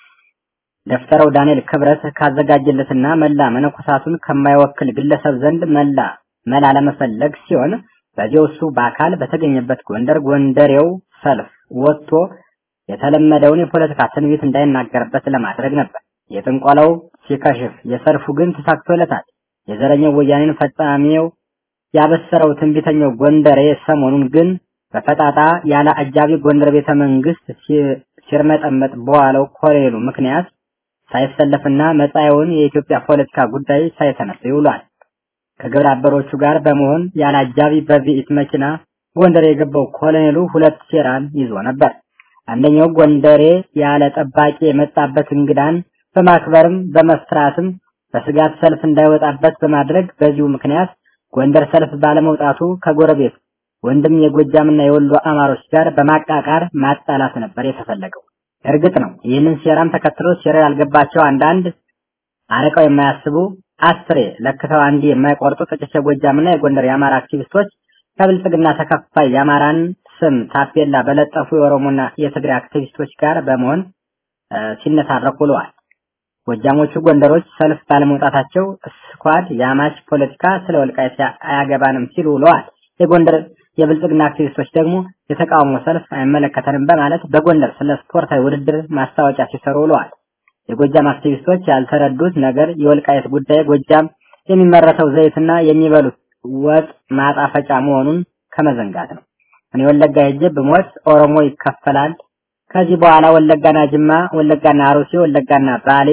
ደፍተረው ዳንኤል ክብረት ካዘጋጀለትና መላ መነኮሳቱን ከማይወክል ግለሰብ ዘንድ መላ መላ ለመፈለግ ሲሆን በዚያው እሱ በአካል በተገኘበት ጎንደር ጎንደሬው ሰልፍ ወጥቶ የተለመደውን የፖለቲካ ትንቢት እንዳይናገርበት ለማድረግ ነበር። የጥንቆላው ሲከሽፍ የሰልፉ ግን ተሳክቶለታል። የዘረኛው ወያኔን ፈጻሚው ያበሰረው ትንቢተኛው ጎንደሬ ሰሞኑን ግን በፈጣጣ ያለ አጃቢ ጎንደር ቤተ መንግስት ሲርመጠመጥ በዋለው ኮሎኔሉ ምክንያት ሳይሰለፍና መጻኤውን የኢትዮጵያ ፖለቲካ ጉዳይ ሳይተነስ ይውሏል። ከግብረ አበሮቹ ጋር በመሆን ያለ አጃቢ በቪኢት መኪና ጎንደር የገባው ኮሎኔሉ ሁለት ሴራን ይዞ ነበር። አንደኛው ጎንደሬ ያለ ጠባቂ የመጣበት እንግዳን በማክበርም በመፍራትም በስጋት ሰልፍ እንዳይወጣበት በማድረግ በዚሁ ምክንያት ጎንደር ሰልፍ ባለመውጣቱ ከጎረቤት ወንድም የጎጃምና የወሎ አማሮች ጋር በማቃቃር ማጣላት ነበር የተፈለገው። እርግጥ ነው ይህንን ሴራም ተከትሎ ሴራ ያልገባቸው አንዳንድ አርቀው የማያስቡ አስሬ ለክተው አንድ የማይቆርጡ ጥቂት የጎጃምና የጎንደር የአማራ አክቲቪስቶች ከብልጽግና ተከፋይ የአማራን ስም ታፔላ በለጠፉ የኦሮሞና የትግራይ አክቲቪስቶች ጋር በመሆን ሲነታረኩ ውለዋል። ጎጃሞቹ ጎንደሮች ሰልፍ ባለመውጣታቸው ስኳድ የአማች ፖለቲካ ስለ ወልቃይት አያገባንም ሲሉ ውለዋል። የጎንደር የብልጽግና አክቲቪስቶች ደግሞ የተቃውሞ ሰልፍ አይመለከተንም በማለት በጎንደር ስለ ስፖርታዊ ውድድር ማስታወቂያ ሲሰሩ ውለዋል። የጎጃም አክቲቪስቶች ያልተረዱት ነገር የወልቃይት ጉዳይ ጎጃም የሚመረተው ዘይትና የሚበሉት ወጥ ማጣፈጫ መሆኑን ከመዘንጋት ነው። እኔ ወለጋ ሄጄ ብሞት ኦሮሞ ይከፈላል። ከዚህ በኋላ ወለጋና ጅማ፣ ወለጋና አሩሲ፣ ወለጋና ባሌ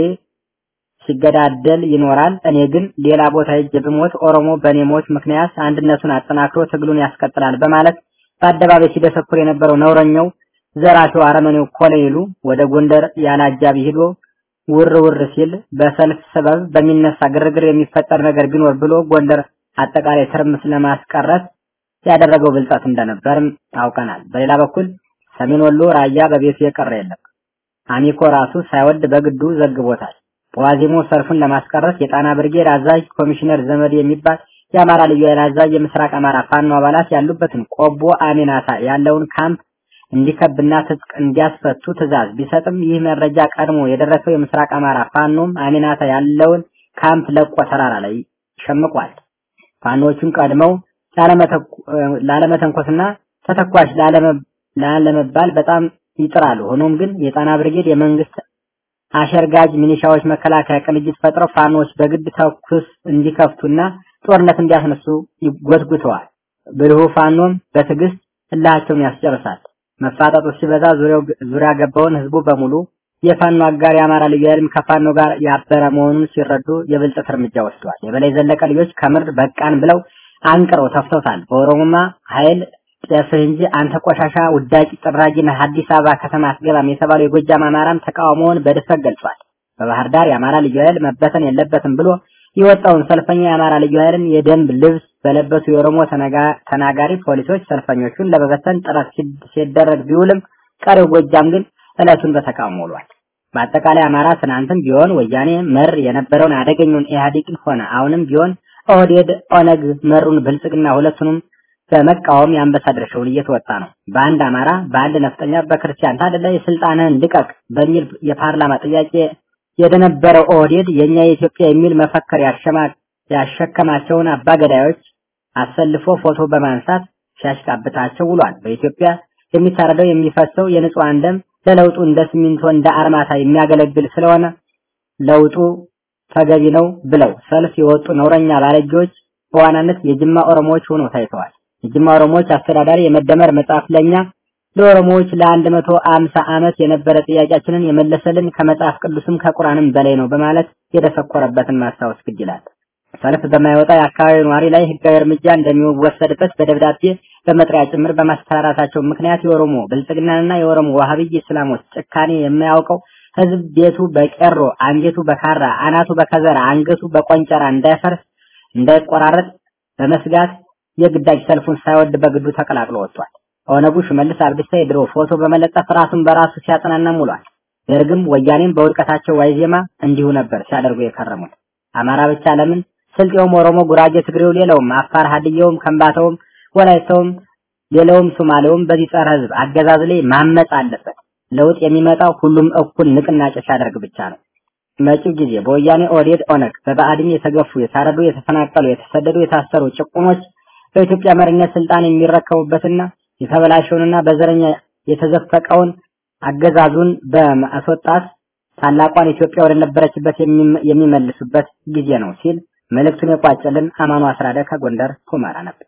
ሲገዳደል ይኖራል። እኔ ግን ሌላ ቦታ ሄጄ ብሞት ኦሮሞ በእኔ ሞት ምክንያት አንድነቱን አጠናክሮ ትግሉን ያስቀጥላል በማለት በአደባባይ ሲደሰኩር የነበረው ነውረኛው ዘራፊው አረመኔው ኮሎኔሉ ወደ ጎንደር ያለ አጃቢ ሂዶ ውር ውር ሲል በሰልፍ ሰበብ በሚነሳ ግርግር የሚፈጠር ነገር ቢኖር ብሎ ጎንደር አጠቃላይ ትርምስ ለማስቀረት ያደረገው ብልጠት እንደነበርም አውቀናል። በሌላ በኩል ሰሜን ወሎ ራያ በቤቱ የቀረ የለም። አሚኮ ራሱ ሳይወድ በግዱ ዘግቦታል። በዋዜሞ ሰልፉን ለማስቀረት የጣና ብርጌድ አዛዥ ኮሚሽነር ዘመድ የሚባል የአማራ ልዩ ኃይል አዛዥ የምስራቅ አማራ ፋኖ አባላት ያሉበትን ቆቦ አሚናታ ያለውን ካምፕ እንዲከብና ትጥቅ እንዲያስፈቱ ትዕዛዝ ቢሰጥም ይህ መረጃ ቀድሞ የደረሰው የምስራቅ አማራ ፋኖም አሚናታ ያለውን ካምፕ ለቆ ተራራ ላይ ሸምቋል። ፋኖቹን ቀድመው ላለመተንኮስና ተተኳሽ ላለመባል በጣም ይጥራሉ። ሆኖም ግን የጣና ብርጌድ የመንግስት አሸርጋጅ ሚኒሻዎች መከላከያ ቅንጅት ፈጥረው ፋኖች በግድ ተኩስ እንዲከፍቱና ጦርነት እንዲያስነሱ ይጎትጉተዋል። ብልሁ ፋኖም በትዕግስት እልሃቸውን ያስጨርሳል። መፋጠጡ ሲበዛ ዙሪያው ዙሪያ ገባውን ህዝቡ በሙሉ የፋኖ አጋር የአማራ ልዩ ኃይልም ከፋኖ ጋር ያበረ መሆኑን ሲረዱ የብልጠት እርምጃ ወስደዋል። የበላይ ዘለቀ ልጆች ከምር በቃን ብለው አንቅረው ተፍተውታል። በኦሮሞማ ኃይል ጤስህ እንጂ አንተ ቆሻሻ ውዳቂ ጥራጊ ነህ አዲስ አበባ ከተማ አትገባም የተባለው የጎጃም አማራም ተቃውሞውን በድፍረት ገልጿል። በባህር ዳር የአማራ ልዩ ኃይል መበተን የለበትም ብሎ የወጣውን ሰልፈኛ የአማራ ልዩ ኃይልን የደንብ ልብስ በለበሱ የኦሮሞ ተናጋሪ ፖሊሶች ሰልፈኞቹን ለመበተን ጥረት ሲደረግ ቢውልም ቀሪው ጎጃም ግን ዕለቱን በተቃውሞ ውሏል። በአጠቃላይ አማራ ትናንትም ቢሆን ወያኔ መር የነበረውን አደገኛውን ኢህአዴግን ሆነ አሁንም ቢሆን ኦህዴድ ኦነግ መሩን ብልጽግና ሁለቱንም በመቃወም የአንበሳ ድርሻውን እየተወጣ ነው። በአንድ አማራ፣ በአንድ ነፍጠኛ፣ በክርስቲያን ታደለ የስልጣንህን ልቀቅ በሚል የፓርላማ ጥያቄ የደነበረው ኦህዴድ የኛ የኢትዮጵያ የሚል መፈክር ያሸከማቸውን አባገዳዮች አሰልፎ ፎቶ በማንሳት ሲያሽቃብጣቸው ውሏል። በኢትዮጵያ የሚታረደው የሚፈሰው የንጹሃን ደም ለለውጡ እንደ ሲሚንቶ እንደ አርማታ የሚያገለግል ስለሆነ ለውጡ ተገቢ ነው ብለው ሰልፍ የወጡ ነውረኛ ባለጌዎች በዋናነት የጅማ ኦሮሞዎች ሆነው ታይተዋል። የጅማ ኦሮሞዎች አስተዳዳሪ የመደመር መጽሐፍ ለኛ ለኦሮሞዎች ለአንድ መቶ አምሳ ዓመት የነበረ ጥያቄያችንን የመለሰልን ከመጽሐፍ ቅዱስም ከቁርአንም በላይ ነው በማለት የደሰኮረበትን ማስታወስ ግድ ይላል። ሰልፍ በማይወጣ የአካባቢው ነዋሪ ላይ ህጋዊ እርምጃ እንደሚወሰድበት በደብዳቤ በመጥሪያ ጭምር በማስፈራራታቸው ምክንያት የኦሮሞ ብልጽግናንና የኦሮሞ ዋሃብይ እስላሞች ጭካኔ የማያውቀው ህዝብ ቤቱ በቄሮ አንጀቱ በካራ አናቱ በከዘራ አንገቱ በቆንጨራ እንዳይፈርስ እንዳይቆራረጥ በመስጋት የግዳጅ ሰልፉን ሳይወድ በግዱ ተቀላቅሎ ወጥቷል። ኦነጉ ሽመልስ አብዲሳ የድሮ ፎቶ በመለጠፍ ራሱን በራሱ ሲያጠናና ውሏል። ደርግም ወያኔም በውድቀታቸው ዋይዜማ እንዲሁ ነበር ሲያደርጉ የከረሙት። አማራ ብቻ ለምን ስልጤውም፣ ኦሮሞ፣ ጉራጌ፣ ትግሬው፣ ሌላውም አፋር፣ ሀድያውም፣ ከምባታውም፣ ወላይታውም፣ ሌላውም ሶማሌውም በዚህ ጸረ ህዝብ አገዛዝ ላይ ማመጽ አለበት። ለውጥ የሚመጣው ሁሉም እኩል ንቅናቄ ሲያደርግ ብቻ ነው። መጪው ጊዜ በወያኔ ኦህዴድ፣ ኦነግ በብአዴን የተገፉ የታረዱ፣ የተፈናቀሉ፣ የተሰደዱ፣ የታሰሩ ጭቁኖች በኢትዮጵያ መሪነት ስልጣን የሚረከቡበትና የተበላሸውንና በዘረኛ የተዘፈቀውን አገዛዙን በማስወጣት ታላቋን ኢትዮጵያ ወደ ነበረችበት የሚመልሱበት ጊዜ ነው ሲል መልእክቱን የቋጨልን አማኑ አስራደ ከጎንደር ሁመራ ነበር።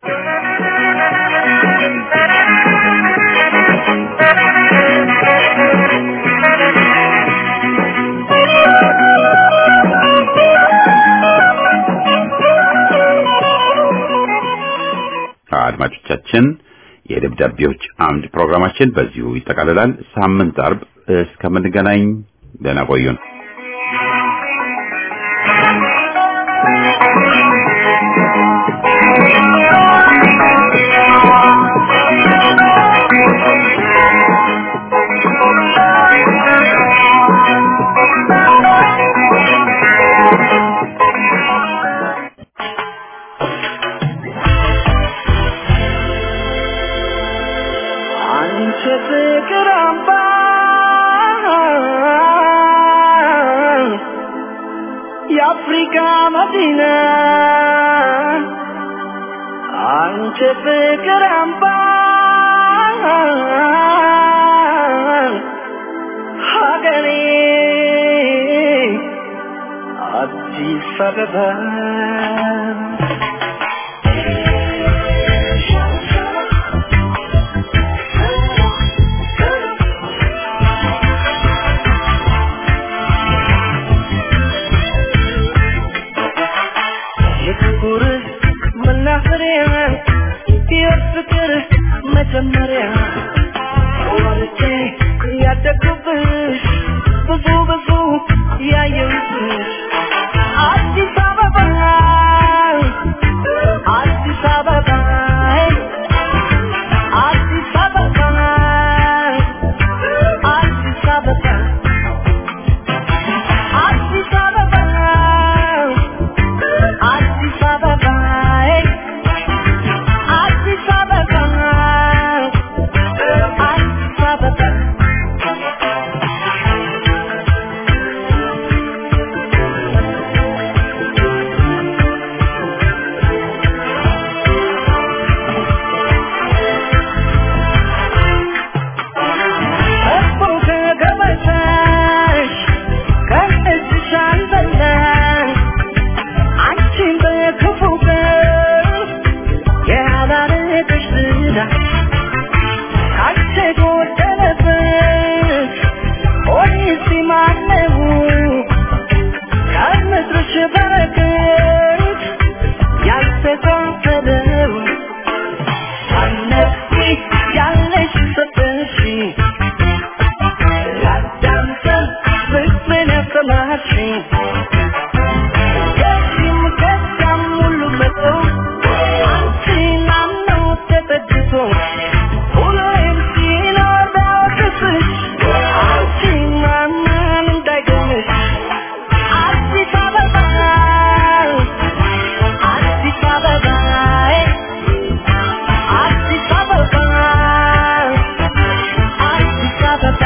አድማጮቻችን የደብዳቤዎች አምድ ፕሮግራማችን በዚሁ ይጠቃልላል። ሳምንት አርብ እስከምንገናኝ ደህና ቆዩን። Thank you. መካ መዲና አንቺ ፍቅር አምባ ሀገሬ አዲስ አበባ የፍቅር መናኸሪያ የፍቅር መጀመሪያ ወልጄ ያደግኩብሽ ብዙ ብዙ ያየሁብሽ አዲስ አበባ አዲስ አበባ አዲስ አበባ አዲስ አበባ አዲስ አበባ አዲስ አበባ አዲስ አበባ አዲስ አበባ እኮ ከገበታሽ ከእጅሽ አልበላሽ አንቺን በክፉ ቀን ያላረገሽ ዝና ካንቺ ጎደለበት ሆኔስ ማነው ከምድርሽ በረከት ያልተካፈለው ሳነፊ ያለሽ ሰጠሽ ላዳምጠን ፍቅርን ያሰማሽኝ ከዚህም ከዚያም ሁሉ መጥቶ አንቺን አምኖ ተጠግቶ ሁሌም ሲኖር ቢያወቅስሽ አንቺን ማመን እንዳይገምሽ አዲስ አበባ አዲስ አበባ አዲስ አበባ አዲስ አበባ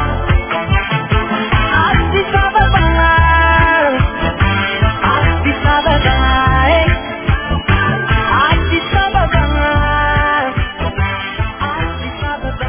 አዲስ አበባ አዲስ አበባ አዲስ አበባ አዲስ አበባ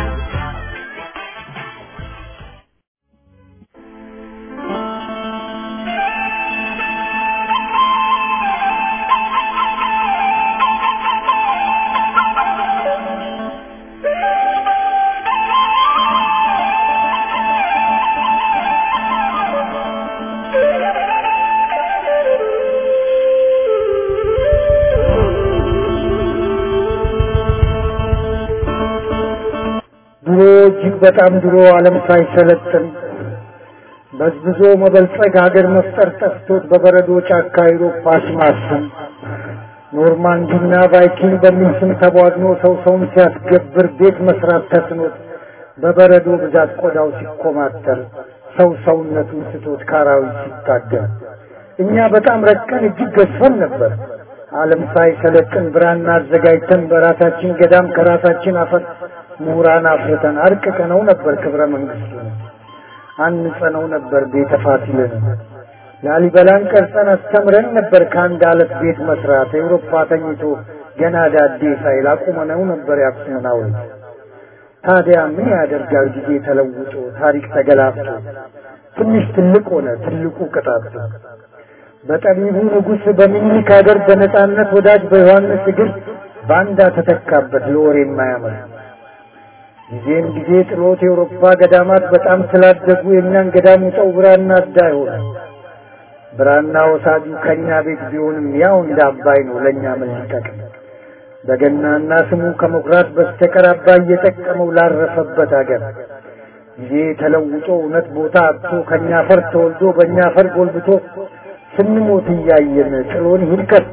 ድሮ እጅግ በጣም ድሮ ዓለም ሳይሰለጥን በዝብዞ መበልጸግ ሀገር መፍጠር ጠፍቶት በበረዶ ጫካ አውሮፓ ሲማስን ኖርማንዲና ቫይኪንግ በሚል ስም ተቧድኖ ሰው ሰውን ሲያስገብር ቤት መስራት ተስኖት በበረዶ ብዛት ቆዳው ሲኮማተር ሰው ሰውነቱን ስቶት ካራዊት ሲታገል እኛ በጣም ረቀን እጅግ ገዝፈን ነበር። ዓለም ሳይሰለጥን ብራና አዘጋጅተን በራሳችን ገዳም ከራሳችን አፈር ምሁራን አፍርተን አርቅቀነው ነበር ክብረ መንግስቱን አንጸነው ነበር ቤተ ፋሲልን ላሊበላን ቀርጸን አስተምረን ነበር ከአንድ አለት ቤት መስራት ኤውሮፓ ተኝቶ ገና ዳዴ ሳይል አቁመነው ነበር የአክሱምን ሐውልት ታዲያ ምን ያደርጋል ጊዜ ተለውጦ ታሪክ ተገላብጦ ትንሽ ትልቅ ሆነ ትልቁ ቅጣት በጠቢቡ ንጉሥ በሚኒሊክ ሀገር በነጻነት ወዳጅ በዮሐንስ እግር ባንዳ ተተካበት ለወሬ የማያምር ጊዜን ጊዜ ጥሎት የአውሮፓ ገዳማት በጣም ስላደጉ የእኛን ገዳም ውጠው ብራና አዳ ሆነ ብራና ወሳጁ ከእኛ ቤት ቢሆንም ያው እንደ አባይ ነው ለእኛ ምን ሊጠቅም በገናና ስሙ ከመኩራት በስተቀር አባይ እየጠቀመው ላረፈበት አገር ጊዜ ተለውጦ እውነት ቦታ አጥቶ ከእኛ ፈር ተወልዶ በእኛ ፈር ጎልብቶ ስንሞት እያየን ጥሎን ይሂድ ከቶ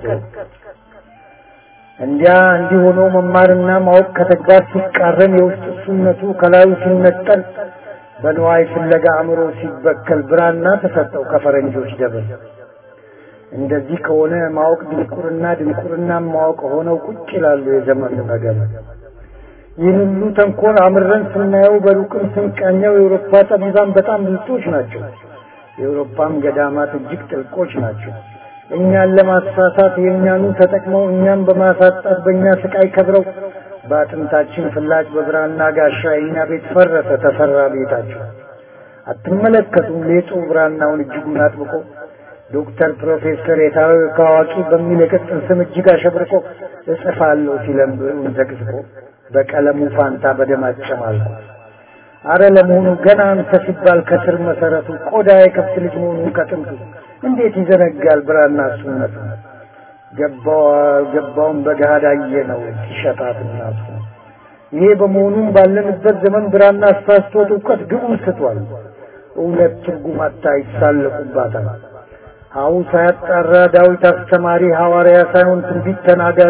እንዲያ እንዲህ ሆኖ መማርና ማወቅ ከተግባር ሲቃረን የውስጥ እሱነቱ ከላዩ ሲነጠል በንዋይ ፍለጋ አእምሮ ሲበከል ብራና ተሰጠው ከፈረንጆች ደብር። እንደዚህ ከሆነ ማወቅ ድንቁርና ድንቁርና ማወቅ ሆነው ቁጭ ይላሉ የዘመኑ ነገር። ይህን ሁሉ ተንኮል አምረን ስናየው በሩቅም ስንቃኘው የአውሮፓ ጠቢባን በጣም ብልጦች ናቸው። የአውሮፓም ገዳማት እጅግ ጥልቆች ናቸው። እኛን ለማሳሳት የእኛኑ ተጠቅመው እኛን በማሳጣት በእኛ ስቃይ ከብረው በአጥንታችን ፍላጭ በብራና ጋሻ የእኛ ቤት ፈረሰ ተሰራ ቤታቸው። አትመለከቱም ሌጡ ብራናውን እጅጉን አጥብቆ ዶክተር ፕሮፌሰር የታወቀ አዋቂ በሚል የቅጽል ስም እጅግ አሸብርቆ እጽፋለሁ ሲለም ብዕሩን ዘቅዝቆ በቀለሙ ፋንታ በደም አጨማልቆ አረ ለመሆኑ ገና አንተ ሲባል ከስር መሰረቱ ቆዳ የከብት ልጅ መሆኑን ከጥንቱ እንዴት ይዘነጋል ብራና እሱነቱ ገባው ገባውን በገሃድ አየነው ሲሸጣት እናቱ ይሄ በመሆኑም ባለንበት ዘመን ብራና አሳስቶት እውቀት ግቡን ስቷል እውነት ትርጉም አታ ይሳለቁባታል ሀው ሳያጣራ ዳዊት አስተማሪ ሐዋርያ ሳይሆን ትንቢት ተናጋሪ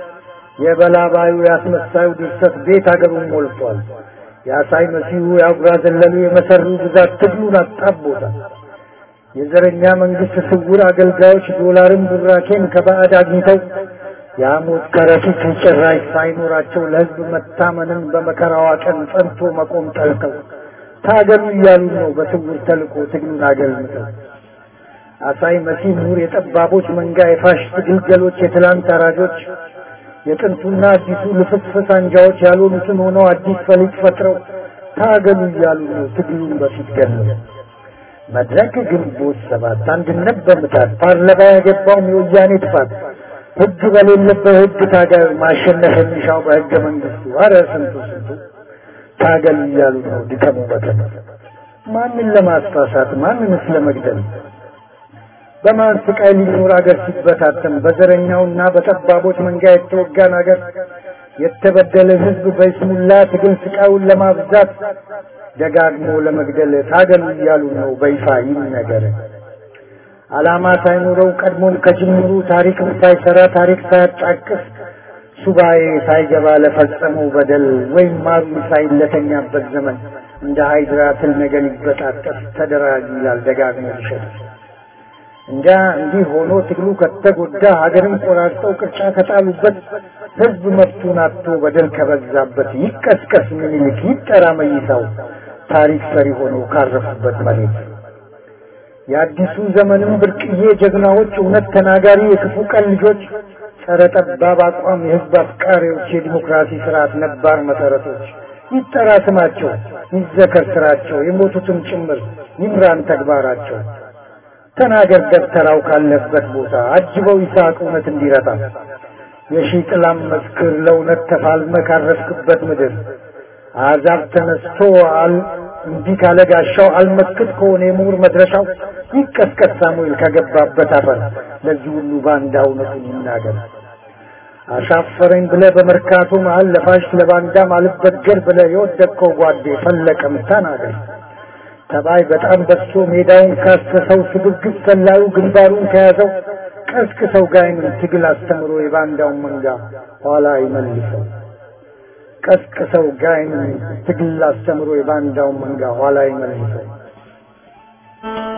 የበላባዩ ያስመሳዩ ድርሰት ቤት አገሩን ሞልቷል የአሳይ መሲሁ የአጉራ ዘለሉ የመሰሩ ብዛት ትግሉን አጣቦታል የዘረኛ መንግስት ስውር አገልጋዮች ዶላርን ቡራኬን ከባዕድ አግኝተው የሐሞት ከረጢት ጭራሽ ሳይኖራቸው ለሕዝብ መታመንን በመከራዋ ቀን ጸንቶ መቆም ጠልተው ታገሉ እያሉ ነው በስውር ተልቆ ትግሉን አገልምተው አሳይ መሲህ ምሁር የጠባቦች መንጋ የፋሽስት ግልገሎች የትላንት አራጆች የጥንቱና አዲሱ ልፍስፍስ አንጃዎች ያልሆኑትን ሆነው አዲስ ፈሊጥ ፈጥረው ታገሉ እያሉ ነው ትግሉን በፊት ገለው መድረክ ግንቦት ሰባት አንድነት በምታት ፓርላማ የገባውም የወያኔ ጥፋት ህግ በሌለበት ህግ ታገል ማሸነፍ የሚሻው በህገ መንግስቱ አረ ስንቱ ስንቱ ታገል እያሉ ነው ድከሙ በተነ ማንን ለማስፋሳት ማንንስ ለመግደል በማን ስቃይ ሊኖር አገር ሲበታተን በዘረኛውና በጠባቦች መንጋ የተወጋን አገር የተበደለ ህዝብ በይስሙላ ትግል ስቃዩን ለማብዛት ደጋግሞ ለመግደል ታገሉ እያሉ ነው በይፋ ይነገር። ዓላማ ሳይኖረው ቀድሞም ከጅምሩ ታሪክም ሳይሰራ ታሪክ ሳያጫቅስ ሱባኤ ሳይገባ ለፈጸመው በደል ወይም ማሩ ሳይለተኛበት ዘመን እንደ ሃይድራ ትል ነገር ሊበጣጠስ ተደራጅ ይላል ደጋግሞ ይሸጥ እንጃ እንዲህ ሆኖ ትግሉ ከተጎዳ ሀገርን ቆራርጠው ቅርጫ ከጣሉበት ህዝብ መብቱን አጥቶ በደል ከበዛበት ይቀስቀስ ምኒልክ ይጠራ መይሳው ታሪክ ሰሪ ሆነው ካረፉበት መሬት የአዲሱ ዘመንም ብርቅዬ ጀግናዎች እውነት ተናጋሪ የክፉ ቀን ልጆች ጸረ ጠባብ አቋም የህዝብ አፍቃሪዎች የዲሞክራሲ ስርዓት ነባር መሰረቶች ይጠራ ስማቸው ይዘከር ስራቸው የሞቱትም ጭምር ይምራን ተግባራቸው ተናገር ደብተራው ካለበት ቦታ አጅበው ይስሐቅ እውነት እንዲረታ የሺህ ጥላም መስክር ለእውነት ተፋልመ ካረፍክበት ምድር አሕዛብ ተነስቶ አል እንዲህ ካለ ጋሻው አልመክት ከሆነ የምሁር መድረሻው ይቀስቀስ ሳሙኤል ከገባበት አፈር ለዚህ ሁሉ ባንዳ እውነቱን ይናገር። አሻፈረኝ ብለ በመርካቶ መሀል ለፋሽ ለባንዳ ማልበገር ብለ የወደቅከው ጓዴ ፈለቀም ተናገር። ተባይ በጣም በሶ ሜዳውን ካሰሰው ስግብግብ ሰላዩ ግንባሩን ከያዘው ቀስቅሰው ጋይንን ትግል አስተምሮ የባንዳውን መንጋ ኋላ ይመልሰው። ቀስቅሰው ጋይንን ትግል አስተምሮ የባንዳውን መንጋ ኋላ ይመልሰው።